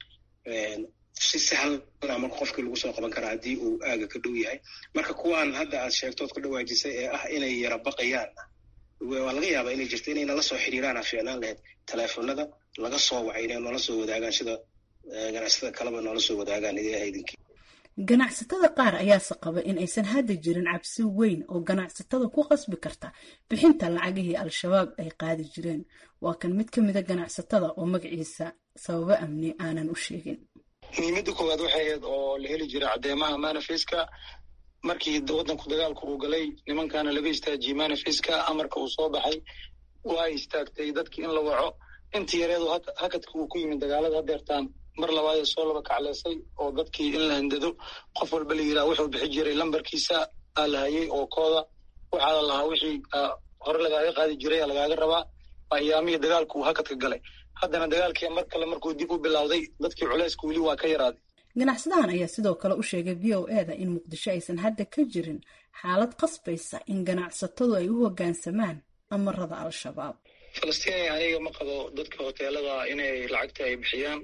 si sahlana marka qofkii lagu soo qaban karaa haddii uu aaga ka dhow yahay marka kuwaan hadda aad sheegtood ka dhawaajisay ee ah inay yara baqayaan waa laga yaabaa inay jirto inay nala soo xiriiraan a fiicnaan lahayd teleefonada laga soo wacay inay noola soo wadaagaan sida ganacsatada kaleba noola soo wadaagaan idaha idinkii ganacsatada qaar ayaase qaba in aysan hadda jirin cabsi weyn oo ganacsatada ku qasbi karta bixinta lacagihii al-shabaab ay qaadi jireen waa kan mid ka mida ganacsatada oo magaciisa sababo amni aanan u sheegin muhiimadda koowaad waxay ahayd oo la heli jiray caddeemaha manifeska markii waddanku dagaalku uu galay nimankaana laga istaajiyey manifeska amarka uu soo baxay waa istaagtay dadkii in la waco intii yareedu hakadka uu ku yimid dagaalada hadeertaan mar labaadee soo laba kacleysay oo dadkii in la handado qof walba la yidhaha wuxuu bixi jiray lambarkiisa aa la hayay oo kooda waxaa la lahaa wixii hore lagaaga qaadi jiray aa lagaaga rabaa ayaamihii dagaalku uu hakadka galay haddana dagaalkii mar kale markuu dib u bilowday dadkii culayska weli waa ka yaraaday ganacsadahan ayaa sidoo kale u sheegay v o eda in muqdisho aysan hadda ka jirin xaalad qasbaysa in ganacsatadu ay u hoggaansamaan amarada al-shabaab falastiin aniga ma qabo dadka hoteelada inay lacagta ay bixiyaan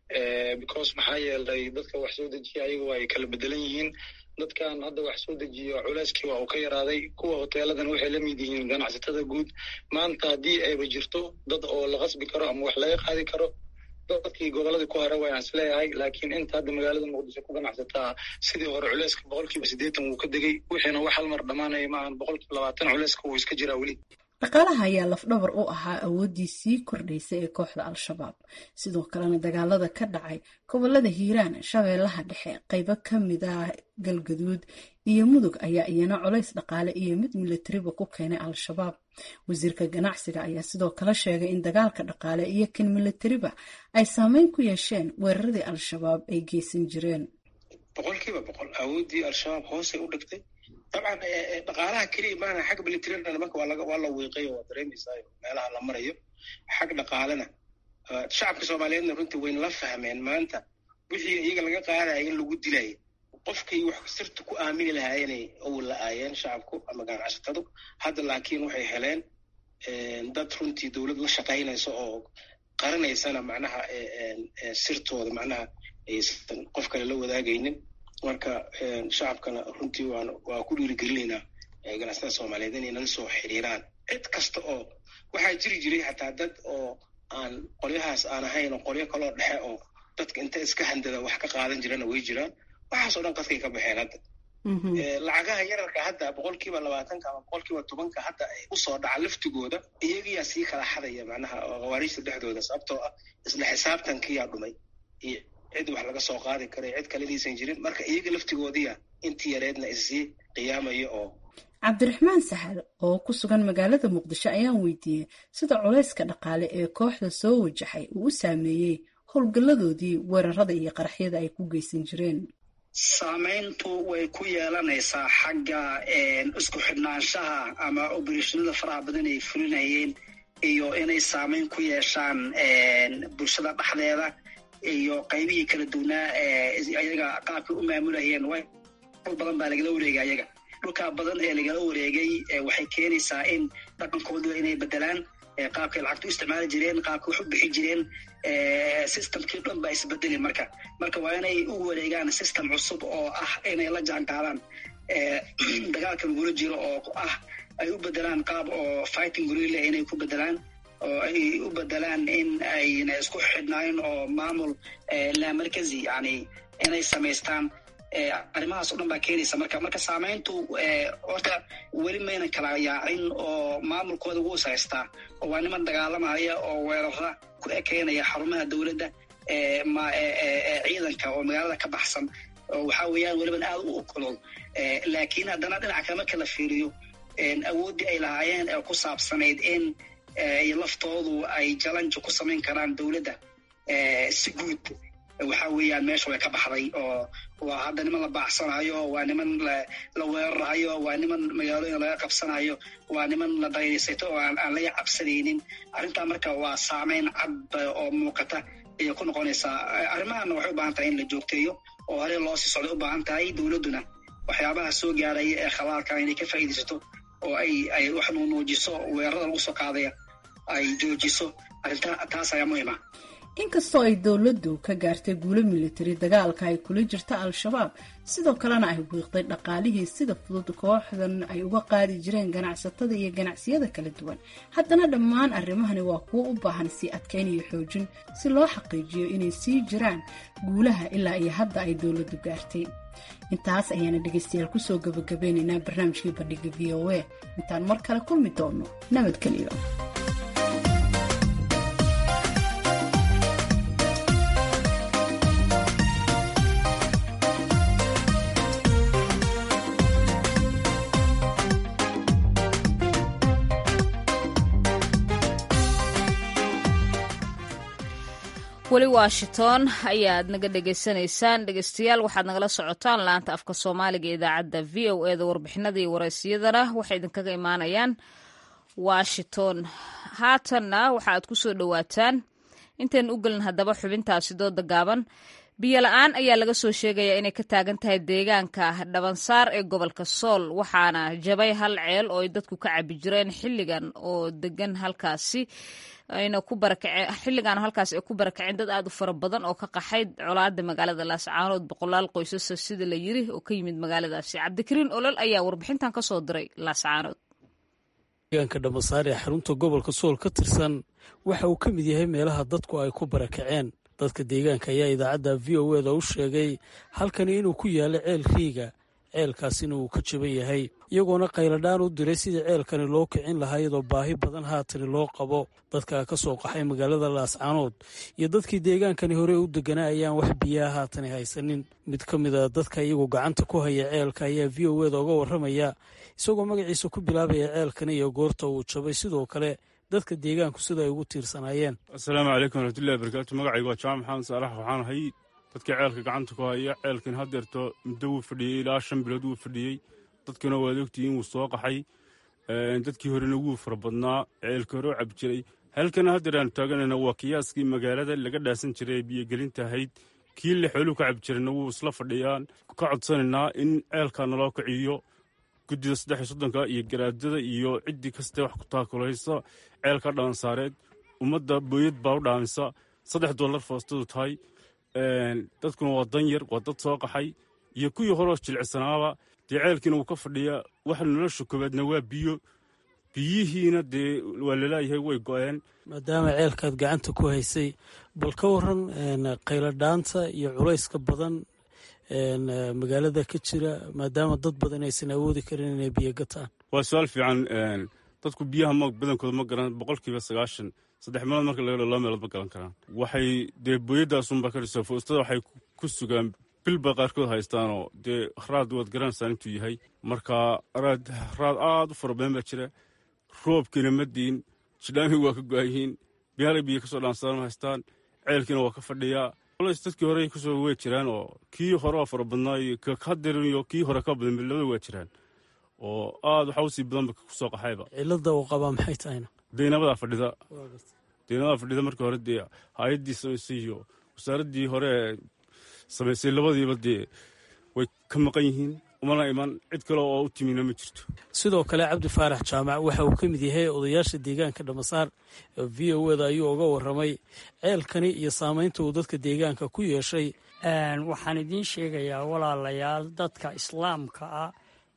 because maxaa yeelay dadka wax soo dejiya ayagu ay kala bedelan yihiin dadkan hadda wax soo dejiyo culeyskii waa uu ka yaraaday kuwa hoteeladan waxay la mid yihiin ganacsatada guud maanta haddii ayba jirto dad oo la qasbi karo ama wax laga qaadi karo dadkii goboladii ku hore wayaan is leeyahay laakiin inta hadda magaalada muqdisho ku ganacsataa sidii hore culeyska boqolkiiba siddeetan wuu ka degay wixiina wax hal mar dhammaanaya maahan boqolkiiba labaatan culeyska wuu iska jiraa weli dhaqaalaha ayaa lafdhabar u ahaa awooddii sii kordhaysa ee kooxda al-shabaab sidoo kalena dagaalada ka dhacay gobolada hiiraan shabeellaha dhexe qaybo ka mid ah galgaduud iyo mudug ayaa iyana colays dhaqaale iyo mid milatariba ku keenay al-shabaab wasiirka ganacsiga ayaa sidoo kale sheegay in dagaalka dhaqaale iyo kan milatariba ay saameyn ku yeesheen weeraradii al-shabaab ay geysan jireen boqolkiiba boqol awooddii al-shabaab hoosay u dhigtay dabcan dhaqaalaha keliya maana xag militariana nimanka waa laga waa la wiiqayo waa dareemaysayo meelaha la marayo xag dhaqaalena shacabka soomaaliyeedna runtii wayna la fahmeen maanta wixii iyaga laga qaadaya in lagu dilayo qofkay wax sirta ku aamini lahaayeenay owl la-aayeen shacabku ama ganacsatadu hadda laakiin waxay heleen dad runtii dowlad la shaqaynaysa oo qarinaysana macnaha sirtooda macnaha aysan qof kale la wadaagaynin marka shacabkana runtii waan waa ku dhiirigelinaynaa ganacsatada soomaaliyeed inay nala soo xiriiraan cid kasta oo waxaa jiri jiray xataa dad oo aan qolyahaas aan ahayn oo qolyo kaloo dhexe oo dadka inta iska handada wax ka qaadan jirana way jiraan waxaasoo dhan qadkay ka baxeen hadda lacagaha yararka hadda boqolkiiba labaatanka ama boqolkiiba tobanka hadda ay usoo dhaca laftigooda iyagiyaa sii kala xadaya macnaha khawaariijta dhexdooda sababtoo ah isla xisaabtankiyaa dhumay iyo cid wax laga soo qaadi karay cid kalediisan jirin marka iyaga laftigoodiya intii yareedna issii qiyaamaya oo cabdiraxmaan sahal oo ku sugan magaalada muqdisho ayaan weydiiyey sida culayska dhaqaale ee kooxda soo wajaxay uu u saameeyey howlgalladoodii weerarada iyo qaraxyada ay ku geysan jireen saamayntu way ku yeelanaysaa xagga isku xidhnaanshaha ama obereshonada faraha badan ay fulinayeen iyo inay saamayn ku yeeshaan bulshada dhexdeeda iyo qaybihii kala duwnaa ayaga qaabkay u maamulayeen dhul badan baa lagala wareegay ayaga dhulkaa badan ee lagala wareegay waxay keenaysaa in dhaqankooda inay bedelaan qaabkay lacagta u isticmaali jireen qaabkay wax u bixi jireen systemkii dhan baa isbedeli marka marka waa inay u wareegaan system cusub oo ah inay la jaan qaadaan dagaalka lagula jiro oo ah ay u bedelaan qaab oo fighting gorilla inay ku bedelaan oo ay u bedelaan in ayna isku xidhnayn oo maamul lamarkazi yani inay samaystaan arrimahaas o dhan baa keenaysa marka marka saamayntu horta weli maynan kala yaacin oo maamulkooda wuu haystaa oo waa niman dagaalamaya oo weerara ku ekeynaya xarumaha dowladda ciidanka oo magaalada ka baxsan oo waxaa weeyaan weliban aad u okolol laakiin haddana dhinaca kale marka la fiiriyo awooddii ay lahaayeen ee ku saabsanayd in laftoodu ay jalanja ku samayn karaan dowladda si guud waxaa weeyaan meesha way ka baxday oo waa hadda niman la baacsanayo waa niman la weerarayo waa niman magaalooyin laga qabsanayo waa niman la daydaysato oo aan laga cabsanaynin arrintaa marka waa saameyn cad oo muuqata ayay ku noqonaysaa arrimahana waxay u baahan tahay in la joogteeyo oo hore loo sii socday u baahan tahay dowladduna waxyaabaha soo gaaraya ee khalaalka inay ka faa'iidaysato oo ay ay wax nuunuujiso weerarada lagu soo qaadaya ay joojiso arrinta taas ayaa muhiima inkastoo ay dowladdu ka gaartay guulo militari dagaalka ay kula jirta al-shabaab sidoo kalena ay wiiqday dhaqaalihii sida fudud kooxdan ay uga qaadi jireen ganacsatada iyo ganacsiyada kala duwan haddana dhammaan arrimahani waa kuwo u baahan sii adkayn iyo xoojin si loo xaqiijiyo inay sii jiraan guulaha ilaa iyo hadda ay dowladdu gaartay intaas ayaana dhegaystayaal kusoo gabagabeynaynaa barnaamijkii bandhiga v o a intaan mar kale kulmi doono nabadgeliyo weli washington ayaad naga dhegaysanaysaan dhegeystayaal waxaad nagala socotaan laanta afka soomaaliga idaacadda v o eda warbixinada iyo waraysiyadana waxay idinkaga imaanayaan washington haatanna waxa aad kusoo dhowaataan intaynu u gelin haddaba xubintaasi dooda gaaban biyo la-aan ayaa laga soo sheegayaa inay ka taagan tahay deegaanka dhabansaar ee gobolka sool waxaana jabay hal ceel oo ay dadku ka cabi jireen xilligan oo degan halkaasi ayna ku barakaceen xilligan halkaas ay ku barakaceen dad aad u fara badan oo ka qaxay colaada magaalada laascaanood boqolaal qoysasa sida la yiri oo ka yimid magaaladaasi cabdikariin olol ayaa warbixintan ka soo diray laascaanood deegaanka dhammasaar ee xarunta gobolka sool ka tirsan waxa uu ka mid yahay meelaha dadku ay ku barakaceen dadka deegaanka ayaa idaacadda v o eda u sheegay halkani inuu ku yaalo ceel riiga ceelkaasina uu ka jaban yahay iyagoona qayladhaan u diray sidii ceelkani loo kicin lahaa iyadoo baahi badan haatani loo qabo dadka ka soo qaxay magaalada laascaanood iyo dadkii deegaankani hore u deganaa ayaan wax biyaa haatani haysanin mid ka mid a dadka iyagu gacanta ku haya ceelka ayaa v o eda uga warramaya isagoo magaciisa ku bilaabaya ceelkani iyo goorta uu jabay sidoo kale dadka deegaanku sida ay ugu tiirsanaayeen assalaamu calaykum waraxmatullahi barakaatu magacayga waa jaamac maxamed saalax waxaan ahay dadkii ceelka gacanta ku haya ceelkan haddeerto muddo wuu fadhiyey ilaa shan bilood wuu fadhiyey dadkuna waad ogtihiin wuu soo qaxay dadkii horena wuu fara badnaa ceelka hore u cabi jiray halkana haddeer aanu taaganayna waa kiyaaskii magaalada laga dhaasan jiray ee biyogelinta ahayd kii le xooluhu ka cabi jirayna wuu isla fadhiyaan ka codsanaynaa in ceelka naloo kiciyo guddida saddex iyo soddonka iyo garaadada iyo ciddii kaste wax ku taakulaysa ceelka dhaansaareed ummadda booyad baa u dhaamisa saddex dollar foostadu tahay dadkuna waa dan yar waa dad soo qaxay iyo kuwii horeo jilicsanaaba dee ceelkiina wuu ka fadhiyaa waxa nolosha koowaadna waa biyo biyihiina dee waa lalaayahay way go-een maadaama ceelkaad gacanta ku haysay bal ka waran qayladhaanta iyo culayska badan magaalada ka jira maadaama dad badan aysan awoodi karin inay biyo gataan waa su-aal fiican dadku biyaha m badankooda ma garan boqolkiiba sagaashan saddex meelood marka laga laba meelood ma garan karaan waxay dee booyadaasunba ka dhisa foostada waxay ku sugaan bilba qaarkood haystaanoo dee raad waad garanaysaan intuu yahay marka raad aad u fara badan baa jira roobkiina ma diin jidhaamii waa ka go-ayihiin biyaalay biyo kasoo dhaansaan ma haystaan ceelkiina waa ka fadhiyaa culays dadkii hore kusoo wey jiraan oo kii hore oo fara badnaa iyo kahaderin iyo kii hore ka badan labada waa jiraan oo aad waxa usii badanba kusoo qaxayba cilada uu qabaa maxay tahayna deynabadaa fadhida deynabadaa fadhida markii hore dee hay-addii samaysay iyo wasaaraddii hore ee samaysay labadiiba dee way ka maqan yihiin umana iman cid kale oo u timina ma jirto sidoo kale cabdi faarax jaamac waxa uu ka mid yahay odayaasha deegaanka dhamasaar v o eda ayuu uga warramay ceelkani iyo saamaynta uu dadka deegaanka ku yeeshay waxaan idiin sheegayaa walaalayaal dadka islaamka ah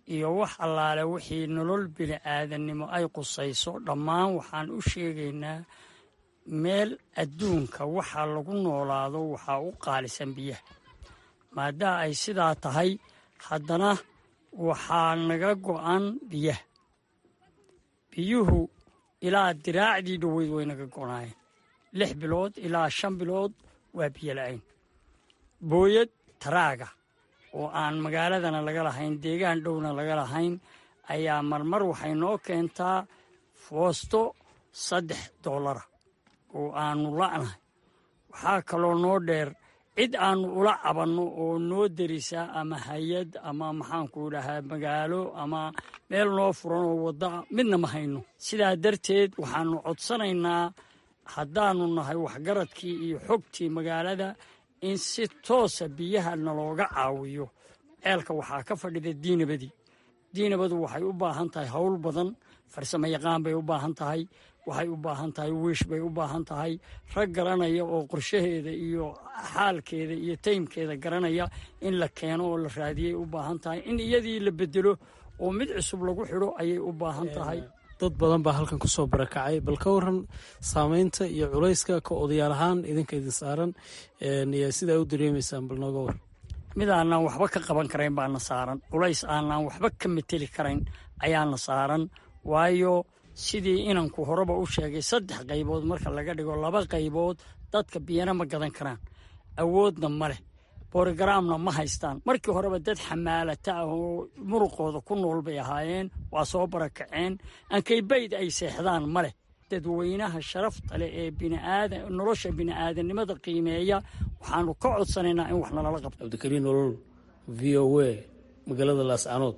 iyo wax allaale wixii nolol bini'aadannimo ay qusayso dhammaan waxaan u sheegaynaa meel adduunka waxa lagu noolaado waxaa u qaalisan biyaha maadaama ay sidaa tahay haddana waxaa naga go'an biyaha biyuhu ilaa diraacdii dhoweyd way naga go'naayeen lix bilood ilaa shan bilood waa biyo la'ayn booyad taraaga oo aan magaaladana laga lahayn deegaan dhowna laga lahayn ayaa marmar waxay noo keentaa foosto saddex doolara oo aanu la'nahay waxaa kaloo noo dheer cid aannu ula cabanno oo noo derisa ama hay-ad ama maxaanku dhahaa magaalo ama meel noo furan oo waddaa midna ma hayno sidaa darteed waxaannu codsanaynaa haddaannu nahay waxgaradkii iyo xogtii magaalada in si toosa biyaha nalooga caawiyo ceelka waxaa ka fadhida diinabadii diinabadu waxay u baahan tahay howl badan farsamo yaqaan bay u baahan tahay waxay u baahan tahay wiish bay u baahan tahay rag garanaya oo qorshaheeda iyo xaalkeeda iyo taymkeeda garanaya in la keeno oo la raadiyay u baahan tahay in iyadii la bedelo oo mid cusub lagu xidho ayay u baahan tahay dad badan baa halkan kusoo barakacay bal ka waran saameynta iyo culayska ka odayaal ahaan idinka idin saaran sidaa u dareemaysaan bal nooga war mid aanaan waxba ka qaban karayn baana saaran culays aanaan waxba ka mateli karayn ayaana saaran waayo sidii inanku horeba u sheegay saddex qaybood marka laga dhigo laba qaybood dadka biyana ma gadan karaan awoodna ma leh borogaraamna ma haystaan markii horeba dad xamaalata ah oo muruqooda ku nool bay ahaayeen waa soo barakaceen ankaybayd ay seexdaan ma leh dadweynaha sharafta leh ee biniaada nolosha bini'aadanimada qiimeeya waxaanu ka codsanaynaa in wax nalala qabto cabdikariin nolol v o a magaalada laascanood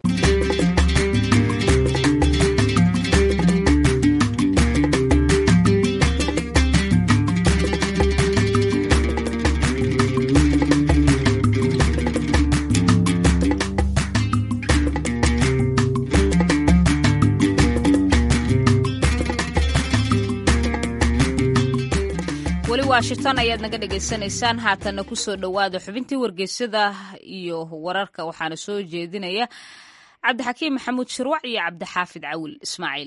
washington ayaad naga dhagaysanaysaan haatanna kusoo dhowaada xubintii wargeysyada iyo wararka waxaana soo jeedinaya cabdixakiim maxamuud shirwac iyo cabdixaafid cawil ismaaciil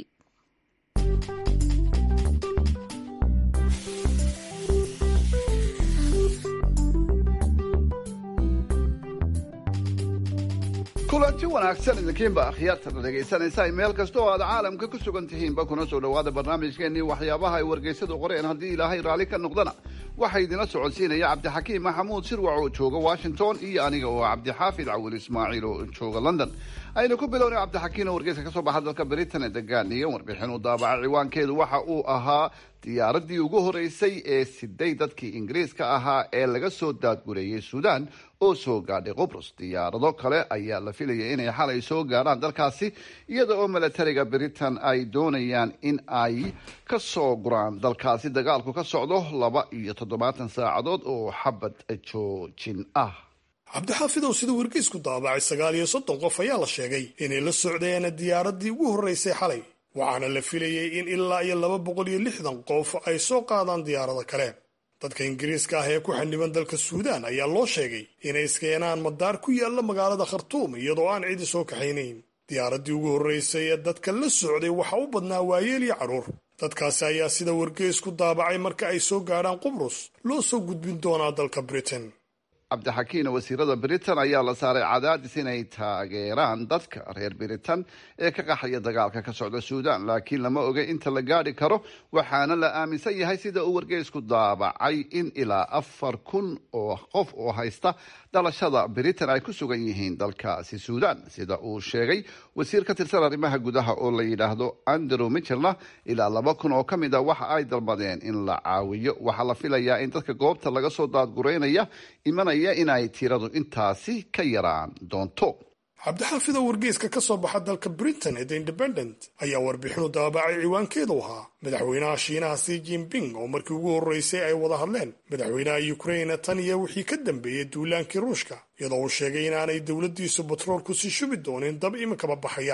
kulanti wanaagsan idinkiinba akhyaartana dhegaysanaysa meel kasta oo aad caalamka ku sugan tihiinba kuna soo dhowaada barnaamijkeennii waxyaabaha ay wargeysadu qoreen haddii ilaahay raalli ka noqdana waxaa idinla socodsiinaya cabdixakiim maxamuud sirwac oo jooga washington iyo aniga oo cabdixaafid cawil ismaaciil oo jooga london aynu ku bilownay cabdixakiim oo wargeyska ka soo baxa dalka britain ee degaaniya warbixin u daabacay ciwaankeedu waxa uu ahaa diyaaradii ugu horeysay ee siday dadkii ingiriiska ahaa ee laga soo daadgureeyey suudaan oo soo gaadhay qubrus diyaarado kale ayaa la filayay inay xalay soo gaadhaan dalkaasi iyada oo milatariga britain ay doonayaan in ay ka soo guraan dalkaasi dagaalku ka socdo laba iyo toddobaatan saacadood oo xabad joojin ah cabdixaafidow sida wargeysku daabacay sagaal iyo soddon qof ayaa la sheegay inay la socdeen diyaaradii ugu horreysay xalay waxaana la filayay in ilaa iyo laba boqol iyo lixdan qof ay soo qaadaan diyaarado kale dadka ingiriiska ah ee ku xaniban dalka suudaan ayaa loo sheegay inay iskeenaan madaar ku yaalla magaalada khartuum iyadoo aan cidi soo kaxaynayn diyaaraddii ugu horreysay ee dadka la socday waxa u badnaa waayeel iyo carruur dadkaasi ayaa sida wargeysku daabacay marka ay soo gaadhaan qubrus loo soo gudbin doonaa dalka britain cabdixakiin wasiirada britain ayaa la saaray cadaadis inay taageeraan dadka reer britain ee ka qaxaya dagaalka ka socda suudaan laakiin lama oga inta la gaadhi karo waxaana la aaminsan yahay sida uu wargeysku daabacay in ilaa afar kun oo qof oo haysta dhalashada britain ay ku sugan yihiin dalkaasi suudaan sida uu sheegay wasiir ka tirsan arrimaha gudaha oo la yidhaahdo andrew mitchellna ilaa laba kun oo ka mid a waxa ay dalbadeen in la caawiyo waxaa la filayaa in dadka goobta laga soo daadgureynaya imanaya inay tiradu intaasi ka yaraan doonto cabdixaafida wargeyska ka soo baxa dalka britain ee the independent ayaa warbixinu daabacay ciwaankeedu ahaa madaxweynaha shiinaha si jinping oo markii ugu horreysay ay wada hadleen madaxweynaha ukraine tan iyo wixii ka dambeeyey duulaankii ruushka iyadoo uu sheegay inaanay dowladdiisu batroolku sii shubi doonin dab iminkaba baxaya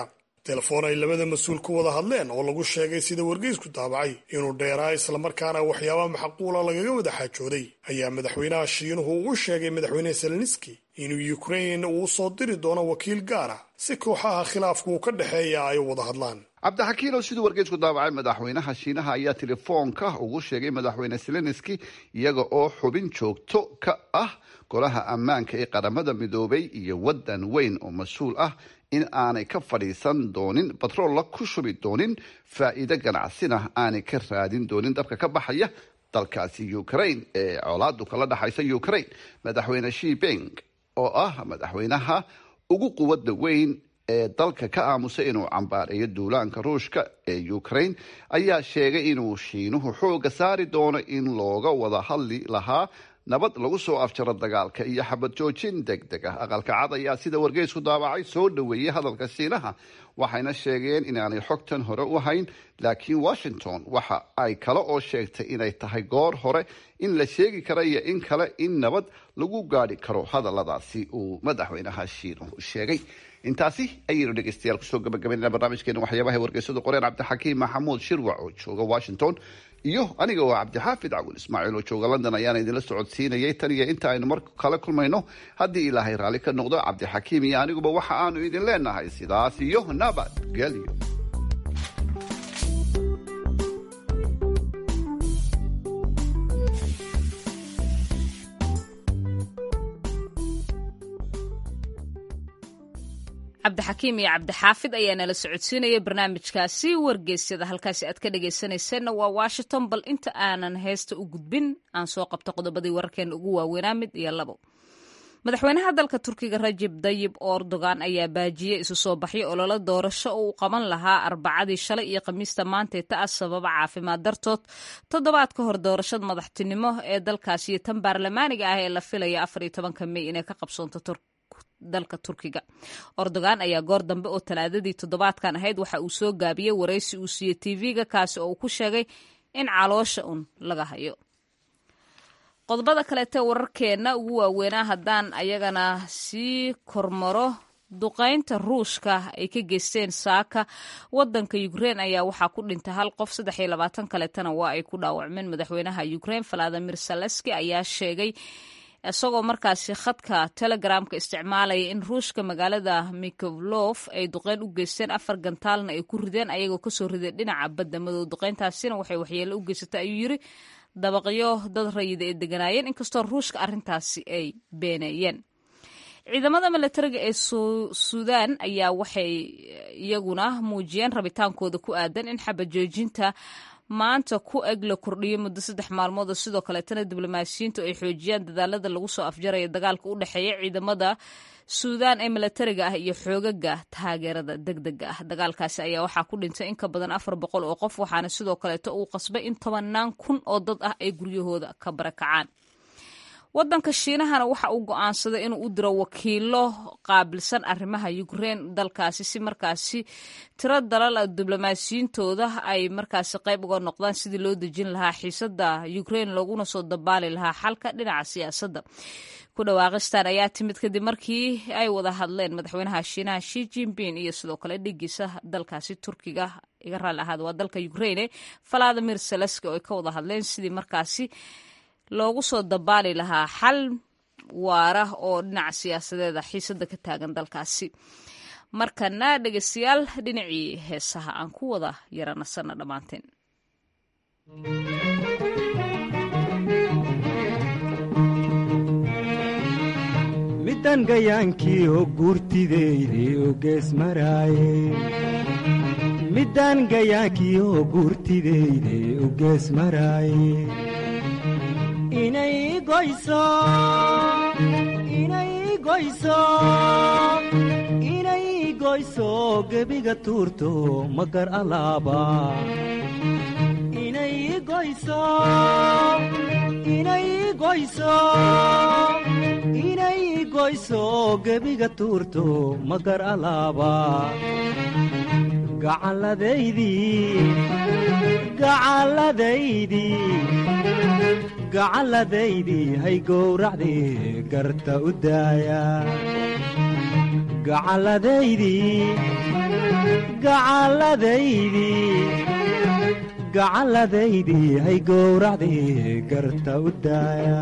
telefoon ay labada mas-uul ku wada hadleen oo lagu sheegay sida wargeysku daabacay inuu dheeraa islamarkaana waxyaaba maxquula lagaga wada xaajooday ayaa madaxweynaha shiinuhu uu sheegay madaxweyne seleniski inuu ukrain uu soo diri doono wakiil gaara si kooxaha khilaafku uu ka dhexeeya ay u wada hadlaan cabdixakiin oo siduu wargeysku daabacay madaxweynaha shiinaha ayaa telefoonka ugu sheegay madaxweyne seleniski iyaga oo xubin joogto ka ah golaha ammaanka ee qaramada midoobay iyo waddan weyn oo mas-uul ah in aanay ka fadhiisan doonin batroolla ku shubi doonin faa'iido ganacsina aanay ka raadin doonin dabka ka baxaya dalkaasi ukraine ee colaadu kala dhexaysa ukraine madaxweyne shiping oo ah madaxweynaha ugu quwadda weyn ee dalka ka aamusay inuu cambaareeyo duulaanka ruushka ee ukraine ayaa sheegay inuu shiinuhu xooga saari doono in looga wada hadli lahaa nabad lagu soo afjaro dagaalka iyo xabad joojin deg deg ah aqalka cad ayaa sida wargeysku daabacay soo dhoweeyey hadalka shiinaha waxayna sheegeen inaanay xogtan hore u hayn laakiin washington waxa ay kale oo sheegtay inay tahay goor hore in la sheegi kara iyo in kale in nabad lagu gaadhi karo hadaladaasi uu madaxweynaha shiinuhu sheegay intaasi ayaynu dhegeystayaal kusoo gabagabaynana barnaamijkeena waxyaabaha wargeysadu qoreen cabdixakiim maxamuud shirwac oo jooga washington iyo aniga oo cabdixaafid cawil ismaaciil oo jooga london ayaana idinla socodsiinayay tan iyo inta aynu mar kale kulmayno haddii ilaahay raalli ka noqdo cabdixakiim iyo aniguba waxa aanu idin leenahay sidaas iyo nabad gelyo cabdixakiim iyo cabdixaafid ayaa nala socodsiinaya barnaamijkaasi wargeysyada halkaasi aad ka dhegaysanayseena waa washington bal inta aanan heesta u gudbin aan soo qabto qodobadii wararkeena ugu waaweynaa mid iyo labo madaxweynaha dalka turkiga rajib dayib erdogan ayaa baajiyey isu soo baxyo ololo doorasho oo uu qaban lahaa arbacadii shalay iyo khamiista maantee ta ah sababa caafimaad dartood toddobaad ka hor doorashada madaxtinimo ee dalkaasi iyo tan baarlamaaniga ah ee la filaya afar iyo tobanka mey inay ka qabsoonto dalka turkiga erdogan ayaa goor dambe oo talaadadii toddobaadkan ahayd waxa uu soo gaabiyey waraysi uu siiyey tv-ga kaasi oo uu ku sheegay in caloosha un laga hayo qodobada kaleete wararkeenna ugu waaweynaa haddaan ayagana sii kormaro duqaynta ruushka ay ka geysteen saaka wadanka ukrein ayaa waxaa ku dhintay hal qof saddex iyo labaatan kaleetana waa ay ku dhaawacmeen madaxweynaha ukrein valadimir saleski ayaa sheegay isagoo markaasi khadka telegramka isticmaalaya in ruushka magaalada mikovlof ay duqeyn u geysteen afar gantaalna ay ku rideen ayagoo kasoo rideen dhinaca badda madow duqeyntaasina waxay waxyeelo u geysatay ayuu yiri dabaqyo dad rayida ay deganaayeen inkastoo ruushka arrintaasi ay beeneeyeen ciidamada milatariga ee suudaan ayaa waxay iyaguna muujiyeen rabitaankooda ku aadan in xabajoojinta maanta ku eg la kordhiyo muddo saddex maalmood oo sidoo kaleetana diblomaasiyiintu ay xoojiyaan dadaalada lagu soo afjaraya dagaalka u dhexeeya ciidamada suudaan ee milatariga ah iyo xoogaga taageerada degdega ah dagaalkaasi ayaa waxaa ku dhintay in ka badan afar boqol oo qof waxaana sidoo kaleeto uu qasbay in tobanaan kun oo dad ah ay guryahooda ka barakacaan wadanka shiinahana waxa uu go-aansaday inuu u diro wakiilo qaabilsan arrimaha ukrein dalkaasi si markaasi tiro dalal diblomaasiyiintooda ay markaasi qayb uga noqdaan sidii loo dejin lahaa xiisada ukrein looguna soo dabaali lahaa xalka dhinaca siyaasadda ku dhawaaqistan ayaa timid kadib markii ay wada hadleen madaxweynaha shiinaha shi jinping iyo sidoo kale dhigiisa dalkaasi turkiga iga raalli ahaada waa dalka ukreine valadimir seleski oo ay ka wada hadleen sidii markaasi loogu soo dabaali lahaa xal waara oo dhinaca siyaasadeeda xiisada ka taagan dalkaasi markana dhegeystayaal dhinacii heesaha aan ku wada yaranasana dhammaanteen midan gayaankii oo guurtideyde oo gees maraaye midan gayaankii oo guurtideyde oo gees maraaye inay goyso inay goyso inay goyso gebiga tuurto magar alaaba inay goyso inay goyso inay goyso gebiga tuurto magar alaaba gacalladaydii gacalladaydii gacalladaydii hay gowracdii garta u daaya gacalladaydii gacalladaydii gacalladaydii hay gowracdii garta u daaya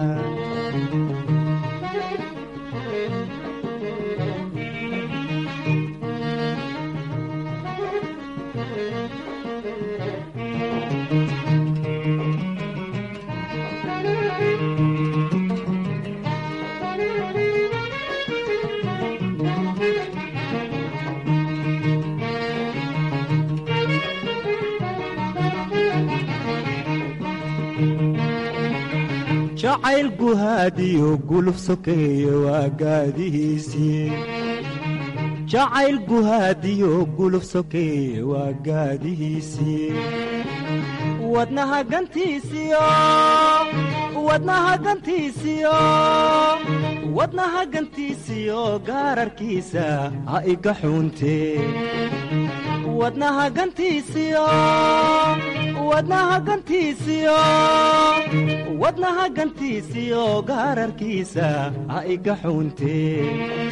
jacayl guhaadiyo guluf sokeeye waa gaadihiisii jacayl guhaadiyo guluf sokeeye waa gaadihiisii wadnaha gantiisiyo wadnaha gantiisiyo wadnaha gantiisiyo gaararkiisa ha iga xuuntee wadnaha gantiisiyo wadnaha gantiisiyo wadnaha gantiisiyo gaararkiisa ha iga xuuntee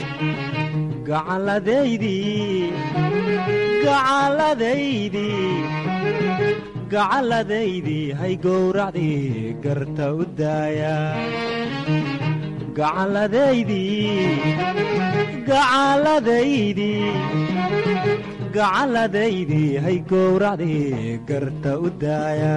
gacalladaydii gacalladaydii gacalladaydii hay gowracdii garta u daaya gacalladaydii gacalladaydii gacalladaydii hay gowracdii garta u daaya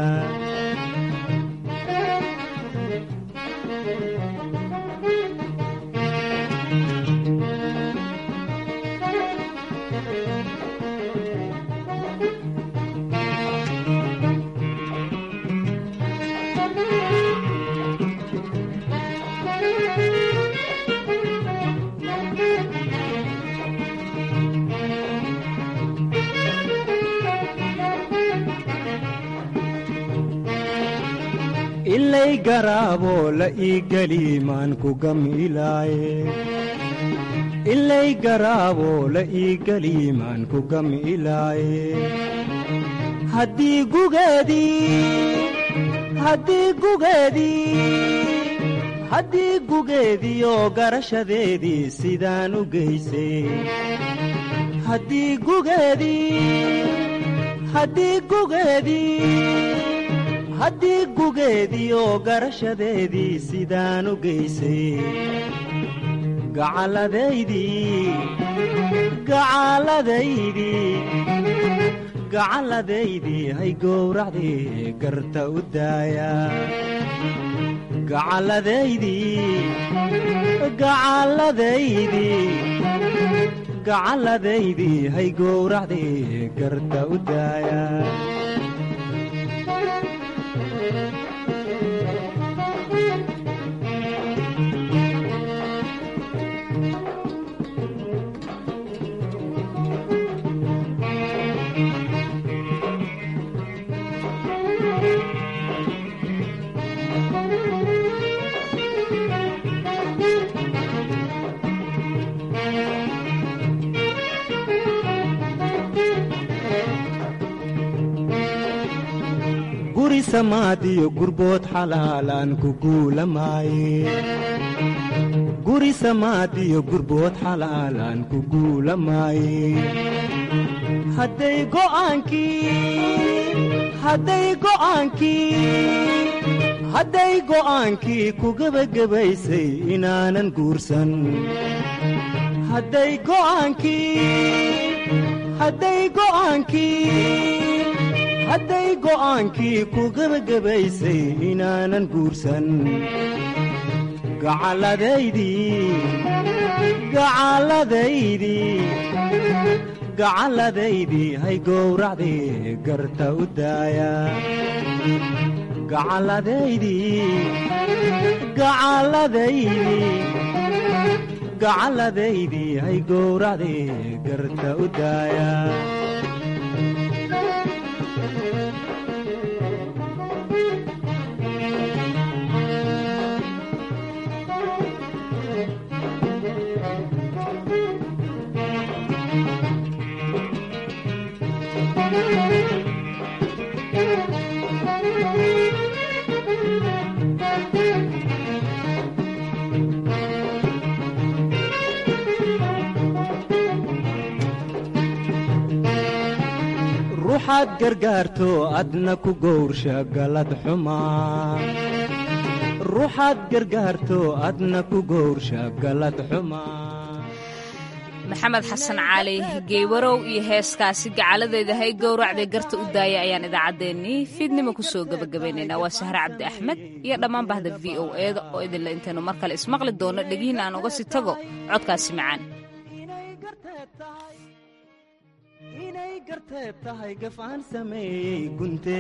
ilay garaaboo la ii geli maan ku gamilaaye ilay garaaboo la ii geli maan ku gamilaaye haddii gugeedii haddii gugeedii haddii gugeediyo garashadeedii sidaan u geysay haddii gugeedii haddii gugeedii haddii gugeediyo garashadeedii sidaan u geysay gacalladaydii gacalladaydii gacalladaydii hay gowracdii garta u daaya gacalladaydii gacalladaydii gacalladaydii hay gowracdii garta u daaya guri samaadiyo gurbood xalaalaan ku guulamaaye guri samaadiyo gurbood xalaalaan ku guulamaaye hadday go'aankii hadday go'aankii hadday go'aankii ku gebagabaysay inaanan guursan hadday go'aankii hadday go'aankii hadday go'aankii ku gebagabaysay inaanan guursan gacalladaydii gacalladaydii gacalladaydii hay gowracdii garta u daaya gacalladaydii gacalladaydii gacalladaydii hay gowracdii garta u daaya ruuxaad gargaarto adna ku gowrsha galad xumaa ruuxaad gargaarto adna ku gowrsha galad xumaa maxamed xasan cali geewarow iyo heeskaasi gacaladeeda hay gowracday garta u daaya ayaan idaacaddeenii fiidnimo ku soo gebagabaynaynaa waa sahre cabdi axmed iyo dhammaan bahda v o eeda oo idinla intaynu mar kale ismaqli doono dhegihiin aan uga sii tago codkaasi macaan inay garteed tahay gafaan sameeyey gunte